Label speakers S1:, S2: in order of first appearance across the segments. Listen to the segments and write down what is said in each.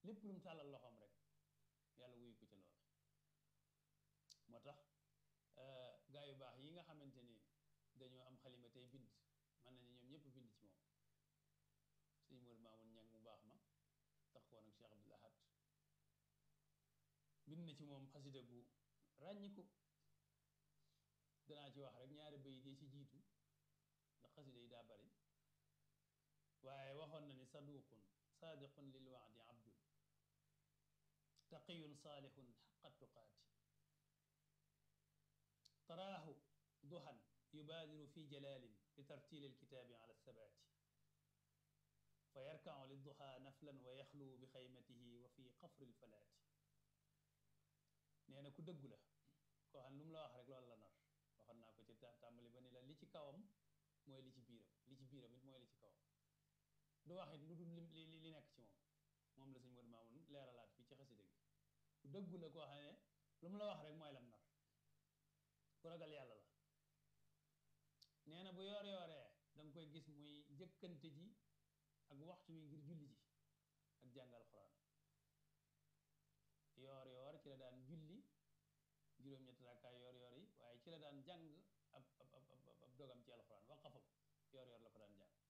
S1: lépp lu mu tàllal loxoom rek yàlla wuyu ko ca loola moo tax gaa yu baax yi nga xamante ni dañoo am xalima tey bind mën nañu ñoom ñëpp bind ci moom sëñ Modou Mamoun ñang mu baax ma tax koon ak Cheikh Abdoul Ahad bind na ci moom xasida gu ràññiku danaa ci wax rek ñaari bayit yi ci jiitu ndax xasida yi daa bari waaye waxoon na ni saduqun saadiqun lil waadi abdun taqiyun saalihun xaqa tuqaati taraahu duhan yubaadiru fi jalalin li tartili alkitaabi ala alsabaati fa yarkacu lidduha naflan wa yaxluu bi xaymatihi wa fi qafri alfalaati nee na ku dëggu la koo xam ne lu mu la wax rek loolu la nar waxoon naa ko ci tàmbali ba ni la li ci kawam mooy li ci biiram li ci biiram it mooy li ci kawam du wax it lu dul li li nekk ci moom moom la sëñ Modou Mamoun leeralaat fii ci xasida gi ku dëggu la koo xam ne lu mu la wax rek mooy lam nar ku ragal yàlla la nee na bu yoor yooree da nga koy gis muy njëkkante ji ak waxtu wi ngir julli ji ak jàngal xuraan yoor yoor ci la daan julli juróom-ñetti rakkaay yoor yoor yi waaye ci la daan jàng ab ab ab ab dogam ci alxuraan waqafam yoor yoor la ko daan jàng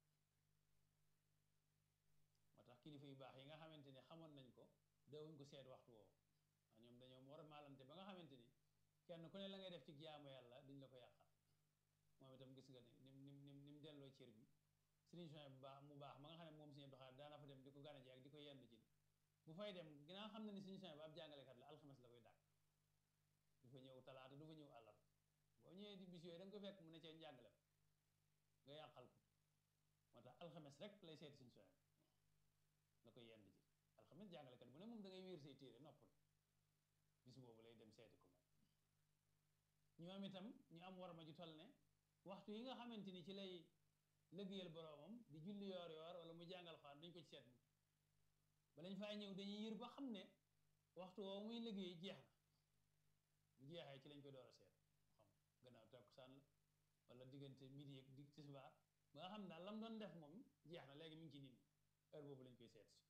S1: moo tax kilifa yu baax yi nga xamante ni xamoon nañ ko dawuñ ko seet waxtu woowu ndax ñoom dañoo war a maalante ba nga xamante ni kenn ku ne la ngay def ci jaamu yàlla duñ la ko yàqal moom itam gis nga ni nim nim nim ni mu delloo cër bi sëriñ Sonia bu baax mu baax ma nga xam ne moom suñu doxaat daana fa dem di ko gane ji ak di ko yenn ci bu fay dem ginnaaw xam na ni sëriñ Sonia ba ab jàngalekat la alxames la koy dàkk du fa ñëw talaata du fa ñëw àllar boo ñëwee di bis yooyu da nga ko fekk mu ne cee njàngalem nga yàqal ko moo tax alxames rek lay seeti sëriñ Sonia la koy yenn ji alxames jàngalekat bu ne moom da ngay wéer say téere noppal bis boobu lay dem seeti ko moom ñoom itam ñu am war ma ju toll ne waxtu yi nga xamante ni ci lay lëggéeyal boroomam di julli yoor yoor wala mu jàngal xaan duñ ko ci seet ba lañ fay ñëw dañuy yër ba xam ne waxtu woowu muy liggéey jeex na bu jeexee ci lañ koy door a seet xam gannaaw takkusaan la wala diggante midi ak di tisbaar ba nga xam daal lam doon def moom jeex na léegi mi ngi ci nit ñi heure boobu lañ koy seet si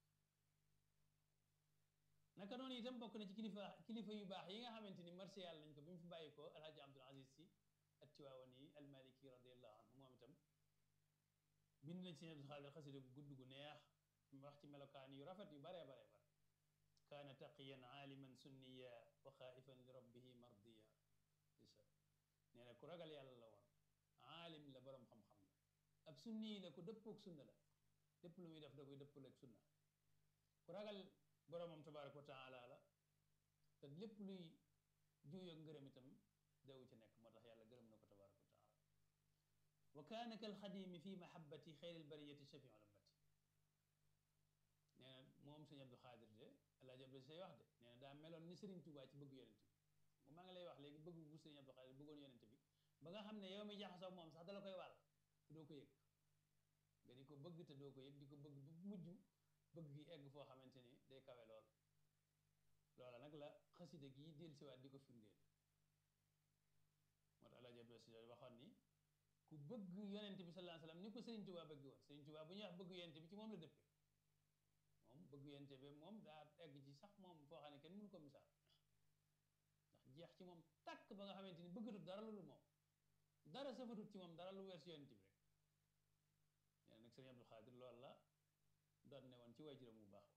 S1: naka noonu itam bokk na ci kilifa kilifa yu baax yi nga xamante ni marché yàlla nañ ko bi mu fi bàyyi ko alhaji abdul aziz si attiwaawani almaliki radiallahu anhu moom itam bind nañ si Abdul Xaadir xasida gu gudd gu neex wax ci melokaan yu rafet yu baree baree bare kaana taqiyan aaliman sunniya wa xaaifan li rabbihi mardiya isa nee na ku ragal yàlla la woon aalim la boroom xam-xam la ab sunni la ku dëppoog sunna la lépp lu muy def da koy dëppal ak sunna ku ragal boroomam tabaraka wa taala la te lépp luy juuyoo ngërëm itam dawu ci nekk moo tax yàlla gërëm na ko tabaraka wa taala wa kaana kal xadimi fi mahabbati xayril bariyati shafiu ummati nee na moom sëñ Abdou Xaadir de Alaaji Abdou say wax de nee na daa meloon ni Sëriñ Tuubaa ci bëgg yonent bi maa ngi lay wax léegi bëgg bu sëriñ Abdou Xaadir bëggoon yonent bi ba nga xam ne yow mi jaxasoo moom sax dala koy wàll te doo ko yëg nga di ko bëgg te doo ko yëg di ko bëgg bu mujj bëgg gi egg foo xamante ni day kawe lool loola nag la xasida gi del siwaat di ko firndeel moo tax Alaaji Abdou Si waxoon ni ku bëgg yonent bi sallallahu alayhi wasallam ni ko Sëriñ Tuubaa bëgg woon Sëriñ Tuubaa bu ñuy wax bëgg yonent bi ci moom la dëppee moom bëgg yonent bi moom daa egg ci sax moom foo xam ne kenn mënu ko misaal ndax jeex ci moom tàkk ba nga xamante ni bëggatut dara lu dul moom dara safatut ci moom dara lu wees yonent bi rek nee nag Sëriñ Abdou Xaadir loolu la doon ne woon ci waajuram bu baax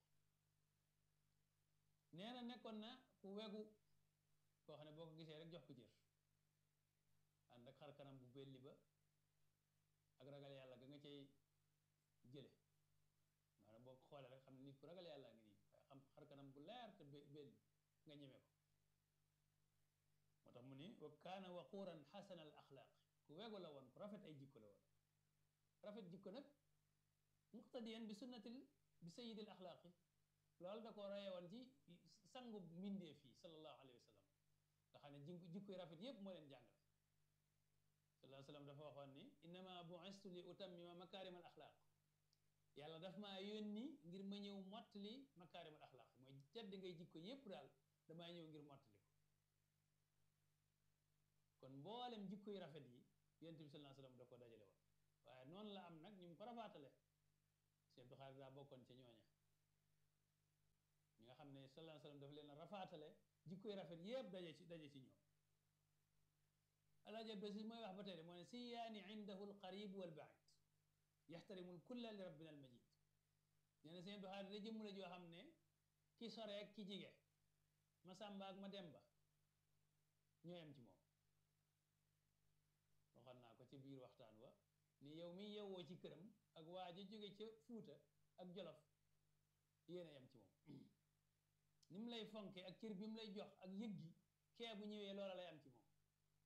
S1: nee na nekkoon na ku wegu koo xam ne boo ko gisee rek jox ko cër ànd ak xar kanam bu belli ba ak ragal yàlla ga nga cay jële maanaam boo ko xoolee rek xam ne nit ku ragal yàlla ngi nii waaye xam xar kanam bu leer te belli nga ñeme ko moo tax mu ni wa kaana waquuran xasana al axlaaq ku wegu la woon ku rafet ay jikko la woon rafet jikko nag muqtadiyan bi sunnatil bi sayidil axlaaqi loolu da ko roye woon ci sangu mbindeef yi sallallahu alayhi wa sallam nga xam ne jikko jikkoy rafet yépp moo leen jàngale sallallahu alayhi wa sallam dafa waxoon ni innama bu'istu li utammima makarim al axlaaq yàlla daf maa yónni ngir ma ñëw mottali makarim al axlaaq mooy tedd ngay jikko yépp daal damaa ñëw ngir mottali ko kon mboolem jikko yu rafet yi yonent bi sallallahu alayhi wa sallam da ko dajale woon waaye noonu la am nag ñu mu ko rafaatale Sëñ Abdou Xaadir daa bokkoon ca ñooña sallallahu alayhi wasallam dafa leen a rafaatale jikkoy rafet yépp daje ci daje ci ñoom alaaji Abdou Aziz mooy wax ba tey de moo ne siyaani indahu alqarib walbaid yaxtarimu lkulla li rabbina almajid nee na seen doxaat da jëmm la joo xam ne ki sore ak ki jige ma sàmba ak ma demba ñoo yem ci moom waxoon naa ko ci biir waxtaan wa ni yow mi yewwoo ci këram ak waa ji jóge ca fuuta ak jolof yéen a yem ci moom ni mu lay fonke ak cër bi mu lay jox ak yëg gi kee bu ñëwee loola lay am ci moom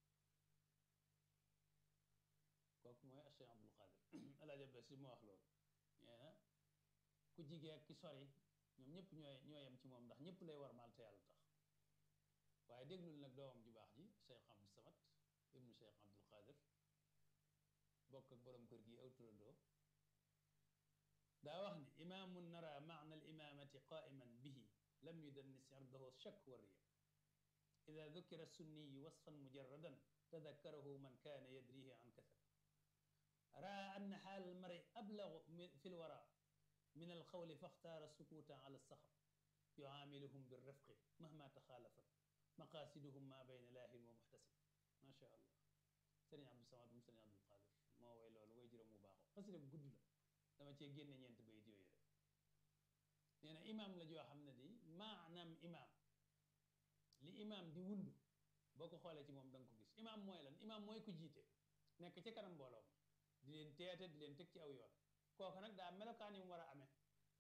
S1: kooku mooy Cheikh Abdul Qadir Alaaji Abdou Si moo wax loolu nee na ku jigee ak ki sori ñoom ñëpp ñooy ñoo yem ci moom ndax ñëpp lay war maal te yàlla tax waaye déglul nag doomam ju baax ji Cheikh Abdou Samad ibnu Cheikh Abdul Qadir bokk ak borom kër gi aw turandoo daa wax ne imaamun nara maana al imaamati qaiman bihi lam yudannis irdahu shak wa riya ida dukira sunniyu wasfan mujaradan tadakkarahu man kaana yadrihi an kathar raa anna xaal almari ablagu fi lwara min alqawli faxtaara sukuuta ala alsaxab yuaamiluhum birrifqi mahma taxaalafat maqaasiduhum ma bayna laahin wa muxtasib ma sha allah sëriñ Abdou Samad moom sëriñ Abdul Qadir moo way loolu way juróom mu baaxoo xasida bu gudd la dama cee génne ñeent bayit yooyu rek nee na imaam la joo xam ne di maanaam imaam li imaam di wundu boo ko xoolee ci moom da nga ko gis imaam mooy lan imaam mooy ku jiite nekk ci kanam mbooloo ma di leen teete di leen teg ci aw yoon kooku nag daa melokaan yi mu war a amee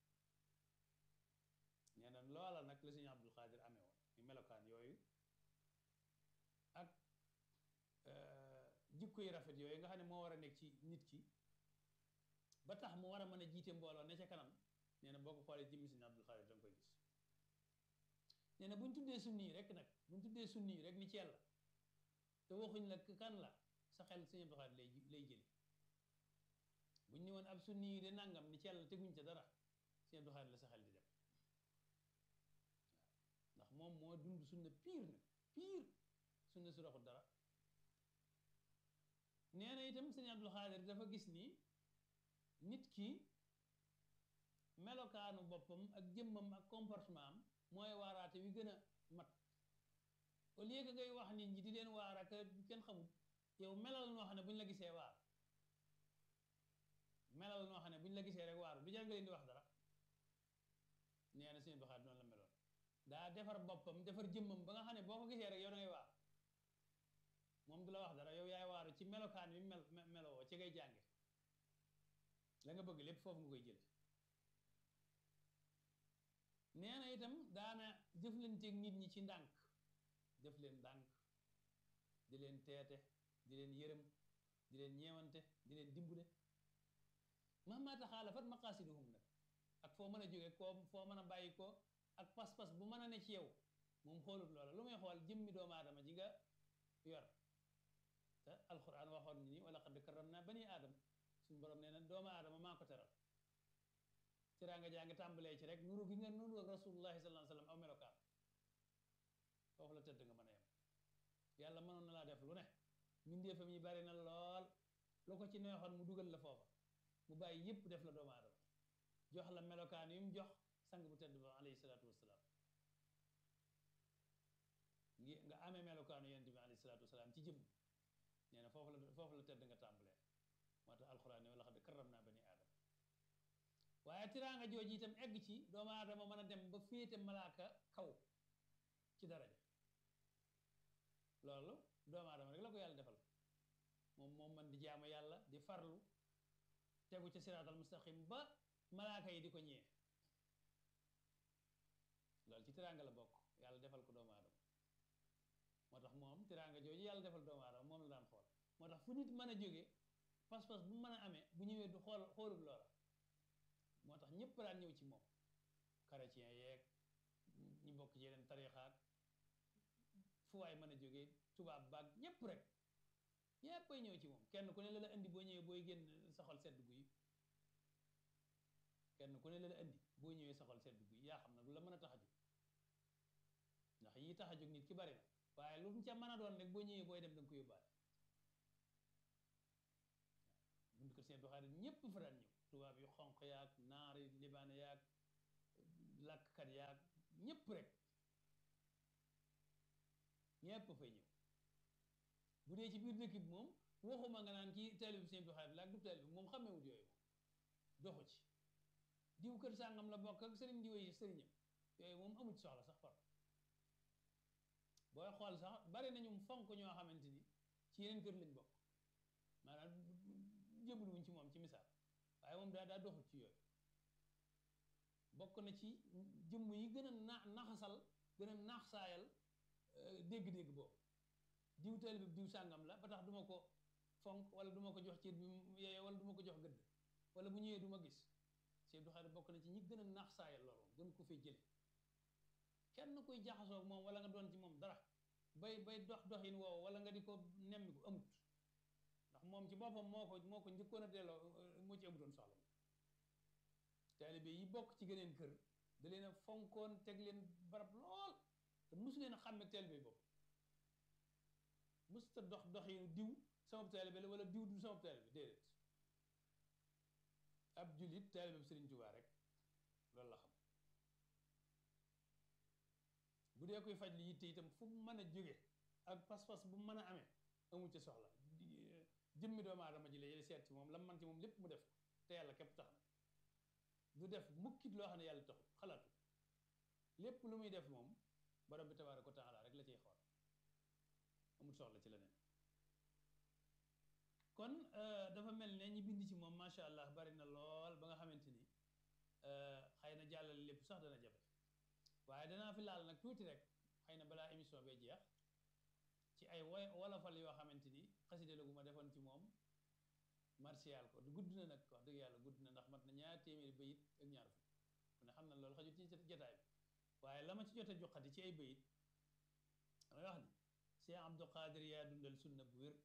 S1: nee na loola nag la sëñ Abdul Qadir amee woon ñu melokaan yooyu ak jikko yi rafet yooyu nga xam ne moo war a nekk ci nit ki ba tax mu war a mën a jiite mbooloo ne ca kanam nee na boo ko xoolee jëmmi sëñ Abdul Qadir da nga koy gis nee na bu ñu tuddee sunni yi rek nag bu ñu tuddee sunni yi rek ni ci yàlla te waxuñ la kan la sa xel sëñ Abdul Qadir lay lay jëli bu ñu ne woon ab sunni yi de nangam ni ci yàlla teguñ ca dara sëñ Abdul Qadir la sa xel di dem waaw ndax moom moo dund sunna piir nag piir sunna su raxul dara nee na itam sëñ Abdul Qadir dafa gis ni nit ki melokaanu boppam ak jëmmam ak comportement am mooy waaraate wi gën a mat au lieu que ngay wax nit ñi di leen waar ak kenn xamul yow melal noo xam ne bu ñu la gisee waar melal noo xam ne bu ñu la gisee rek waaru du jar nga leen di wax dara nee na sëñ Abdul Qadir noonu la meloon daa defar boppam defar jëmmam ba nga xam ne boo ko gisee rek yow da ngay waar moom du la wax dara yow yaay waaru ci melokaan wi mel melowoo ci ngay jànge la nga bëgg lépp foofu nga koy jële nee na itam daana jëflanteeg nit ñi ci ndànk def leen ndànk di leen teete di leen yërëm di leen ñeewante di leen dimbule mahma taxaalafat maqaasiduhum nag ak foo mën a jóge koo foo mën a bàyyi ko ak pas-pas bu mën a ne ci yow moom xoolut loola lu muy xool jëmmi doomu aadama ji nga yor te alquran waxoon ni wala qad karramna bani aadam suñu borom nee na doomu aadama maa ko teral teraanga jaa ngi tàmbalee ci rek nuru gi nga nuru ak rasulullahi sallallahu alayhi wasallam aw melokaan foofu la tëdd nga mën a yem yàlla mënoon na laa def lu ne mbindeefam yi bari na lool lu ko ci neexoon mu dugal la foofa mu bàyyi yépp def la doomu aadama jox la melokaan yu mu jox sang bu tedd ba alayhi salaatu wassalaam ngi nga amee melokaanu yonent bi alayhi salaatu wassalaam ci jëmm nee na foofu la foofu la tëdd nga tàmbalee moo tax alxuraan ne wala xad karram naa bani aadama waaye tiraanga jooju itam egg ci doomu aadama mën a dem ba féete malaaka kaw ci daraja loolu doomu aadama rek la ko yàlla defal moom moom man di jaamu yàlla di farlu tegu ca siraatal mustaqim ba malaaka yi di ko ñee loolu ci tiraanga la bokk yàlla defal ko doomu aadama moo tax moom tiraanga jooju yàlla defal doomu aadama moom la daan xool moo tax fu nit mën a jóge pas-pas bu mën a amee bu ñëwee du xool xoolub loola moo tax ñëpp daan ñëw ci moom chrétien yeeg ñi bokk ci yeneen tarixaat fu waay mën a jóge tubaab baag ñëpp rek ñëpp ay ñëw ci moom kenn ku ne la la indi boo ñëwee booy génn sa xol sedd guy kenn ku ne la la indi boo ñëwee sa xol sedd guy yaa xam nag lu la mën a tax a jóg ndax yi tax a jóg nit ki bari na waaye lu mu ca mën a doon rek boo ñëwee booy dem da nga ko yóbbaale bunt kër seen doxaare ñépp fa daan ñëw tubaab yu xonq yaag naari libaane yaag làkkat yaag ñépp rek ñépp fay ñëw bu dee ci biir dëkk bi moom waxuma nga naan kii taalib bi sëñ Abdou Khadre la ak du taalib bi moom xamewut yooyu moom doxu ci diw kër sàngam la bokk ak sëriñ diw yi sëriñam yooyu moom amu ci soxla sax far booy xool sax bari nañu fonk ñoo xamante ni ci yeneen kër lañ bokk maanaam jébbalu wuñ ci moom ci misaal waaye moom daa daa doxut ci yooyu bokk na ci jëmm yi gën a na naxasal gën a naax saayal dégg-dégg boobu diw taalib bi diw sàngam la ba tax duma ko fonk wala duma ko jox cër bi yeye wala duma ko jox gëdd wala bu ñëwee du ma gis Sëñ Abdou Khadre bokk na ci ñi gën a naax saayal loolu gën ko fee jële kenn kuy jaxasoo moom wala nga doon ci moom dara bay bay dox doxin woowu wala nga di ko nemmi ko amut ndax moom ci boppam moo ko moo ko njëkkoon a delloo moo ci amutoon soxla taalibe yi bokk ci geneen kër da leen a fonkoon teg leen barab lool te mosu leen a xàmme taalibe bopp mosu ta dox doxinu diw sama taalibe la wala diw du sama taalibe déedéet ab julit taalibe Sëriñ Tuubaa rek loolu la xam bu dee koy faj li yitte itam fu mu mën a jóge ak pas-pas bu mën a amee amu ca soxla jëmmi doomu aadama ji la yéen seet ci moom la man ci moom lépp mu def ko te yàlla képp tax na du def mukkit loo xam ne yàlla taxul xalaatu lépp lu muy def moom borom bi tabaaraka wa taala rek la ciy xool amul soxla ci leneen kon dafa mel ne ñi bind ci moom macha allah bari na lool ba nga xamante ni xëy na jàllale lépp sax dana jafe waaye danaa fi laal nag tuuti rek xëy na balaa émission bee jeex ci ay woy wolofal yoo xamante ni xaside la gu ma defoon ci moom martial ko gudd na nag wax dëgg yàlla gudd na ndax mat na ñaar téeméeri bayit ak ñaar fukk ku ne xam na loolu xajut ci jotaay bi waaye la ma ci jot a joxati ci ay bayit damay wax ni Cheikh Abdou Khadre yaa dundal sunna bu wér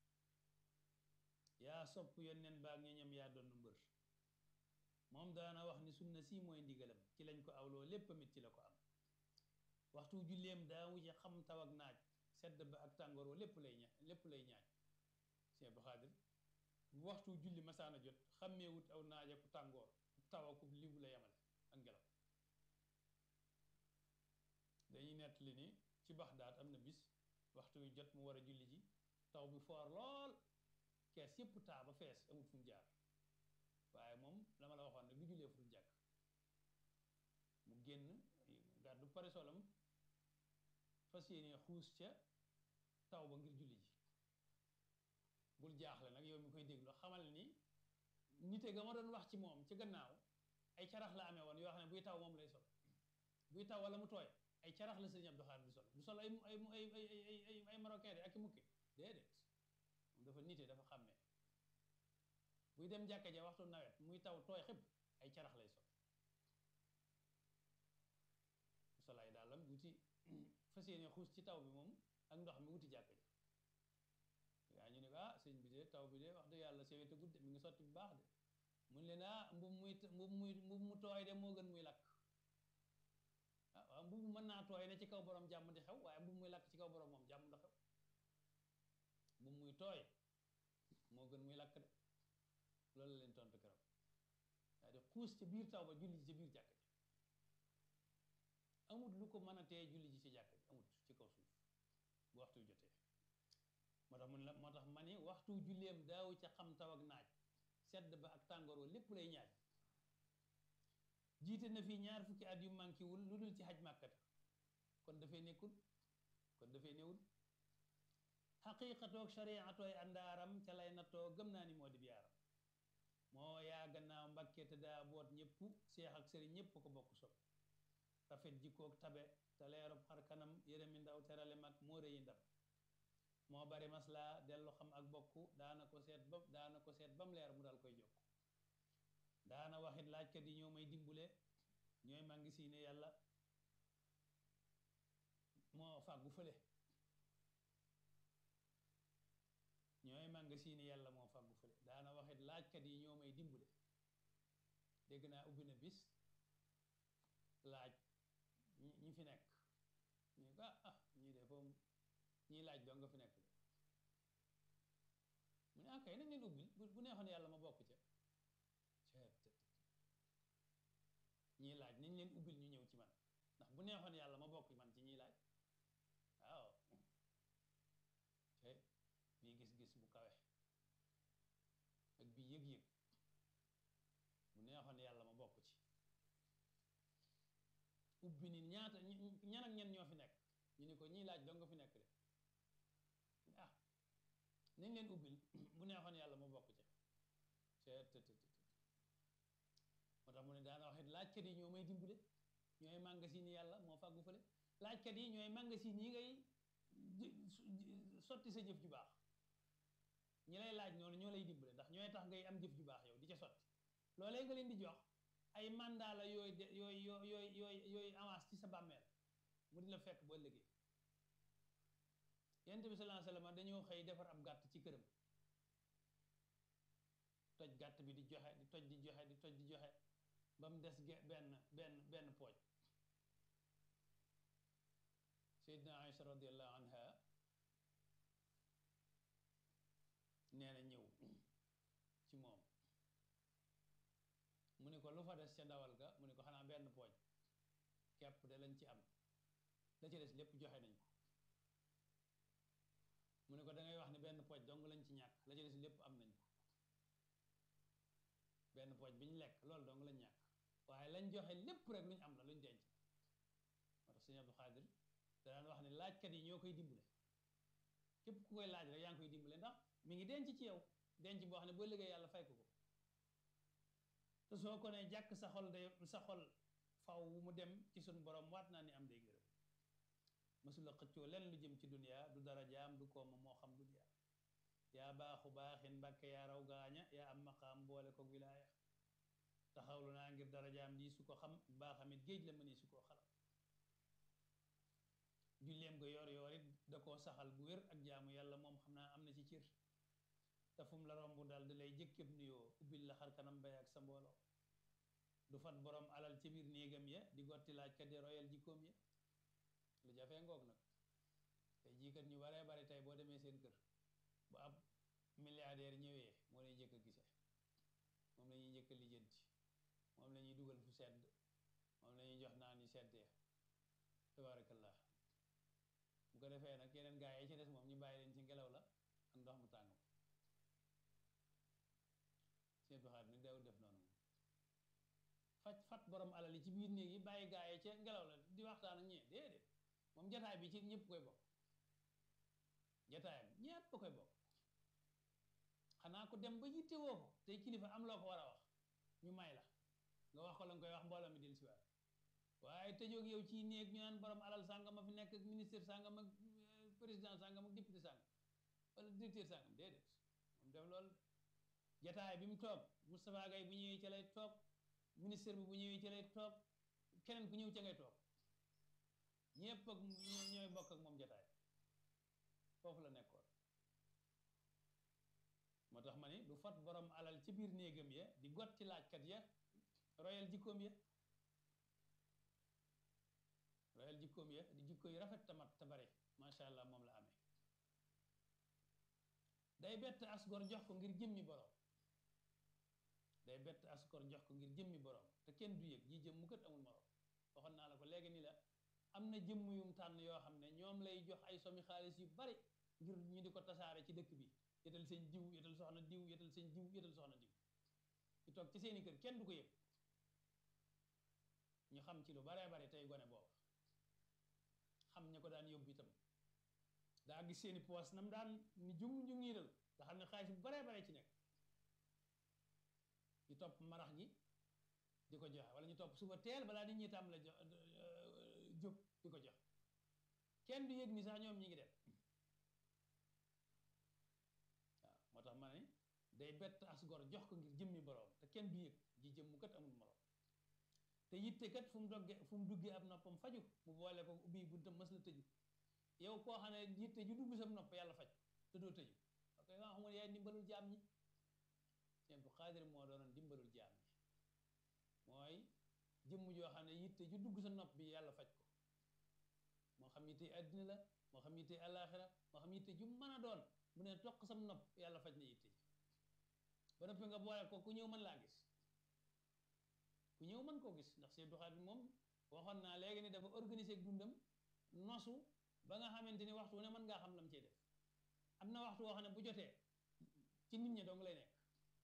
S1: yaa sopp yonneen baag ñoñam yaa doon mbër moom daana wax ni sunna si mooy ndigalam ci lañ ko awloo lépp amit ci la ko am waxtu julleem daawu ci xam taw ak naaj sedd ba ak tàngoor wa lépp lay ña lépp lay ñaaj Cheikh Abdou Khadre bu waxtu julli masaana jot xàmmeewut aw naaj ak tàngoor taw ak libu la yemale ak ngelaw dañuy nettali ni ci Baxdaad am na bis waxtu wi jot mu war a julli ji taw bi foor lool kees yépp taa ba fees amut fu mu jaar waaye moom la ma la waxoon ne du jullee fu dul jàkk mu génn gàddu pare solam fas yéene xuus ca taw ba ngir julli ji bul jaaxle nag yow mi koy déglu xamal ni nite ga ma doon wax ci moom ci gannaaw ay carax la amee woon yoo xam ne buy taw moom lay sol buy taw wala mu tooy ay carax la Sëriñ Abdou Khadre di sol du sol ay ay ay ay ay ay marocain de ak i mukki déedéet moom dafa nite dafa xàmmee buy dem jàkka ja waxtu nawet muy taw tooy xëpp ay carax lay sol sol ay dàllam wuti fas yéene xuus ci taw bi moom ak ndox mi wuti jàkka ja yaa ñu ne ko ah sëñ bi de taw bi de wax dëgg yàlla sewete gudde mi ngi sotti bu baax de mun leen ah mbub muy mbub muy mbub mu tooy de moo gën muy lakk ah waaw mbub mën naa tooy ne ci kaw borom jàmm di xew waaye mbub muy lakk ci kaw borom moom jàmm da xew mbub muy tooy moo gën muy lakk de loolu la leen tontu keroog daa di xuus ci biir taw ba julli ji ci biir jàkk ji amut lu ko mën a tee julli ji ci jàkk ji amut ci kaw suuf bu waxtu jotee moo tax mun la moo tax ma ni waxtu julleem daaw ca xam taw ak naaj sedd ba ak tàngoor wa lépp lay ñaaj jiite na fi ñaar fukki at yu manqué wul lu dul ci xaj màkkata kon dafay nekkul kon dafay newul xaqiiqatoog shariatooy àndaaram ca lay nattoo gëm naa ni moo di biyaaram moo yaa gannaaw mbàkke te daa boot ñëpp seex ak sëriñ ñëpp ko bokk sob rafet jikkoog tabe te leerub xar kanam yërëmi ndaw terale mag moo rëyi ndam moo bari masla dellu xam ak bokk daana ko seet ba daana ko seet ba mu leer mu dal koy jokk daana waxit laajkat yi ñoo may dimbule ñooy mangi si ne yàlla moo fàggu fële ñooy manga si ne yàlla moo fàggu fële daana waxit laajkat yi ñoo may dimbule dégg naa ubbi na bis laaj ñi fi nekk ñu ko ah ñii de foofu ñii laaj doo nga fi nekk de mu ne ah kay nañ leen ubbil bu neexoon yàlla ma bokk ca ñii laaj nañ leen ubbil ñu ñëw ci man ndax bu bu neexoon yàlla ma bokk man ci ñiy laaj waaw te bii gis-gis bu kawe ak bii yëg-yëg bu neexoon yàlla ma bokk ci ubbi nit ñaata ñan ak ñen ñoo fi nekk ñu ni ko ñiy laaj dong nga fi nekk de ah nañ leen ubbil bu neexoon yàlla ma bokk ci seet moo tax mu ne daana wax it laajkat yi ñoo may dimbale ñooy magasin yi yàlla moo fàggu fële laajkat yi ñooy magasin yi ngay sotti sa jëf ju baax ñi lay laaj noonu ñoo lay dimbale ndax ñooy tax ngay am jëf ju baax yow di ca sotti loolee nga leen di jox ay mandat la yooyu de yooyu yooyu yooyu yooyu yooyu avance ci sa bàmmeel mu di la fekk boo ëllëgee yonent bi sallallahu alayhi wasallam dañoo xëy defar ab gàtt ci këram toj gàtt bi di joxe di toj di joxe di toj di joxe ba mu des ge benn benn benn pooj Seydina Aïcha radiallahu anha nee na ñëw ci moom mu ne ko lu fa des ca ndawal ga mu ne ko xanaa benn pooj kepp de lañ ci am la ci des lépp joxe nañ ko mu ne ko da ngay wax ne benn pooj dong lañ ci ñàkk la ci des lépp am nañ ko benn pooj bi ñu lekk loolu dong lañ ñàkk waaye lañ joxe lépp rek luñ am la luñ denc moo tax sëñ Abdou Khadir danaan wax ne laajkat yi ñoo koy dimbale képp ku koy laaj rek yaa ngi koy dimbale ndax mi ngi denc ci yow denc boo xam ne boo liggéey yàlla fay ko ko te soo ko ne jàkk sa xol day sa xol faw mu dem ci suñ borom waat naa ni am day gërëm masula xëccoo len lu jëm ci dunia du dara jaam du kooma moo xam dunia yaa baaxu baaxin mbàkke yaa raw gaaña yaa am maqaam boole ko wilaaya taxawlu naa ngir dara jaam di su ko xam baaxamit géej la mëni su koo xalam julleem nga yor yor it da koo saxal bu wér ak jaamu yàlla moom xam naa am na ci cër te fu mu la romb daal di lay jëkkëb nuyoo ubbil la xar kanam bay ak sa mbooloo du fat borom alal ci biir néegam ya di gotti laaj kat di royal jikkoom ya lu jafee ngoog nag tey jii kat ñu baree bari tey boo demee seen kër bu ab milliardaire ñëwee moo lay njëkk a gise moom la ñuy njëkk a lijjanti moom la ñuy dugal fu sedd moom la ñuy jox naan yu seddee tabarakallah bu ko defee nag yeneen gaa yi ci des moom ñu bàyyi leen ci ngelaw la ak ndox mu tàng seen doxaat nag daawul def noonu moom faj fat borom alal yi ci biir néeg yi bàyyi gaa yi ca ngelaw la di waxtaan ak ñee déedéet moom jataay bi ci ñëpp koy bokk jataayam ñëpp koy bokk xanaa ko dem ba yitte woo ko tey kilifa am loo ko war a wax ñu may la nga wax ko la nga koy wax mbooloo mi del si waat waaye tëjoog yow ci néeg ñu naan borom alal sàngam a fi nekk ak ministre sàngam ak président sàngam ak député sàngam wala directeur sàngam déedéet moom def loolu jataay bi mu toog Moustapha Gaye bu ñëwee ca lay toog ministre bi bu ñëwee ca lay toog keneen ku ñëw ca ngay toog ñëpp ak ñooy bokk ak moom jataay foofu la nekkoon moo tax ma ni du fat borom alal ci biir néegam ya di got ci laajkat ya royal jikkoom ya royal jikkoom ya di jikko yu rafet tamat te bare macha allah moom la amee day bett asgor jox ko ngir jëmmi borom day bett asgor jox ko ngir jëmmi borom te kenn du yëg ji jëm mu kët amul morom waxoon naa la ko léegi ni la am na jëmm yum tànn yoo xam ne ñoom lay jox ay somi xaalis yu bari ngir ñu di ko tasaare ci dëkk bi yetal seen diw yetal soxna diw yetal seen diw yetal soxna diw ñu toog ci seeni kër kenn du ko yëg ñu xam ci lu baree bare tey gone boobu xam ña ko daan yóbbu itam daa gis seeni poos nam daan ni jung jungiiral nga xam ne xaalis bu baree bare ci nekk ñu topp marax gi di ko joxe wala ñu topp suba teel balaa nit ñi tam la jo jóg di ko jox kenn du yëg ni sax ñoom ñi ngi dem waaw moo tax ma ne day bett as gor jox ko ngir jëmmi boroom te kenn du yëg ji jëm mu kat amul morom te yitte kat fu mu dogge fu mu duggee ab noppam faju mu boole ko ubbi buntam mës la tëju yow koo xam ne yitte ju dugg sam nopp yàlla faj te doo tëju ok nga xam ne yaay dimbalul jaam ñi seen bu xaadir moo doonoon dimbalul jaam ñi mooy jëmm joo xam ne yitte ju dugg sa nopp bi yàlla faj ko moo xam yitte àddina la moo xam yitte àllaaxira moo xam yitte ju mën a doon bu ne toq sam nopp yàlla faj na yitte ji ba noppi nga boole ko ku ñëw mën laa gis ku ñëw mën koo gis ndax Sëñ Abdou Khadre moom waxoon naa léegi ni dafa organiser dundam nosu ba nga xamante ni waxtu wu ne mën ngaa xam lam cee def am na waxtu woo xam ne bu jotee ci nit ñi dong lay nekk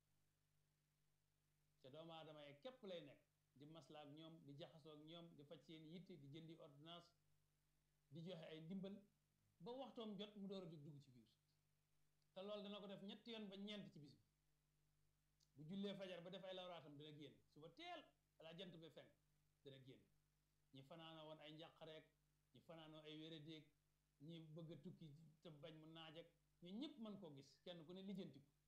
S1: te doomu aadama yi képp lay nekk di maslaa ak ñoom di jaxasoo ak ñoom di faj seen yitte di jëndi ordonnance di joxe ay ndimbal ba waxtoom jot mu door a jóg dugg ci biir te loolu dana ko def ñetti yoon ba ñeent ci bis bi bu jullee fajar ba def ay lawraatam dana génn suba teel balaa jant bi fenk dana génn ñi fanaana woon ay njàqareek ñi fanaanoo ay wéradéeg ñi bëgg a tukki te bañ mu naaj ak ñu ñëpp mën koo gis kenn ku ne lijjanti ko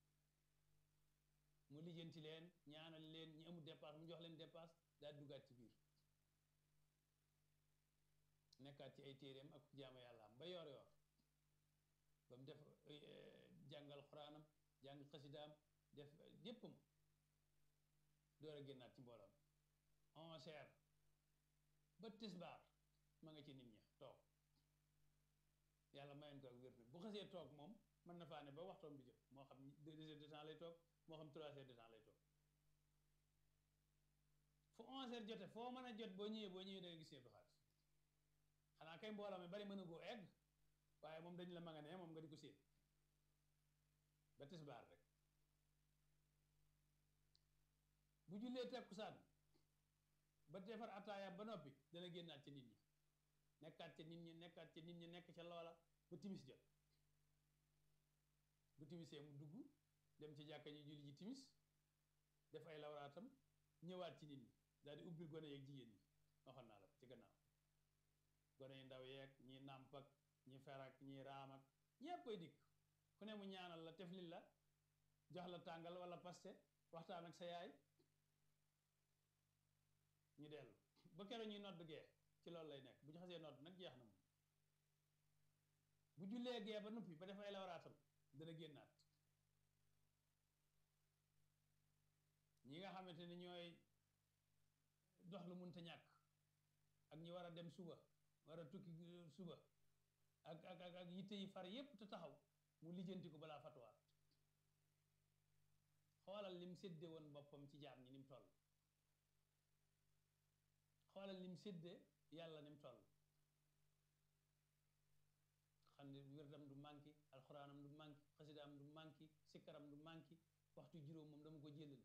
S1: mu lijjanti leen ñaanal leen ñi amul dépasse mu jox leen dépasse daal duggaat ci biir nekkaat ci ay téeréem ak jaama yàlla am ba yor yor ba mu def jàngal xuraanam jàng xasidaam def yéppam door a génnaat ci mbooloom onze heures ba tisbaar ma nga ci nit ña toog yàlla mayoon ko ak wér bu xasee toog moom mën na faa ne ba waxtoom bi jot moo xam deux heures de temps lay toog moo xam trois heures de temps lay toog fu onze heures jote foo mën a jot boo ñëwee boo ñëwee da nga gis seen doxaat xanaa kay mbooloo mi bari mën a goo egg waaye moom dañ la ma nga ne moom nga di ko séen ba tisbaar rek bu jullee takkusaan ba defar ataaya ba noppi dana génnaat ci nit ñi nekkaat ca nit ñi nekkaat ca nit ñi nekk ca loola ba timis jot bu timisee mu dugg dem ci jàkka ji julli ji timis def ay lawraatam ñëwaat ci nit ñi daal di ubbil gone yeeg jigéen ñi waxoon naa la ko ci gannaaw gone yu ndaw yeeg ñi nàmp ak ñi ferak ñi raam ak ñéppay dikk ku ne mu ñaanal la teflil la jox la tàngal wala paste waxtaan ak sa yaay ñu dellu ba keroog ñuy nodd gee ci loolu lay nekk bu ñu xasee nodd nag jeex na moom bu jullee gee ba noppi ba def ay lawraatam dana génnaat ñi nga xamante ni ñooy dox lu munta ñàkk ak ñi war a dem suba war a tukki suba ak ak ak ak yitte yi far yépp te taxaw mu lijjanti ko balaa fatuwaat xoolal lim sédde woon boppam ci jaam ñi ni mu toll xoolal lim sédde yàlla ni mu toll xam ne wirdam du manqué alxuraanam du manqué xasidaam du manqué sikkaram du manqué waxtu juróom moom dama ko jëlale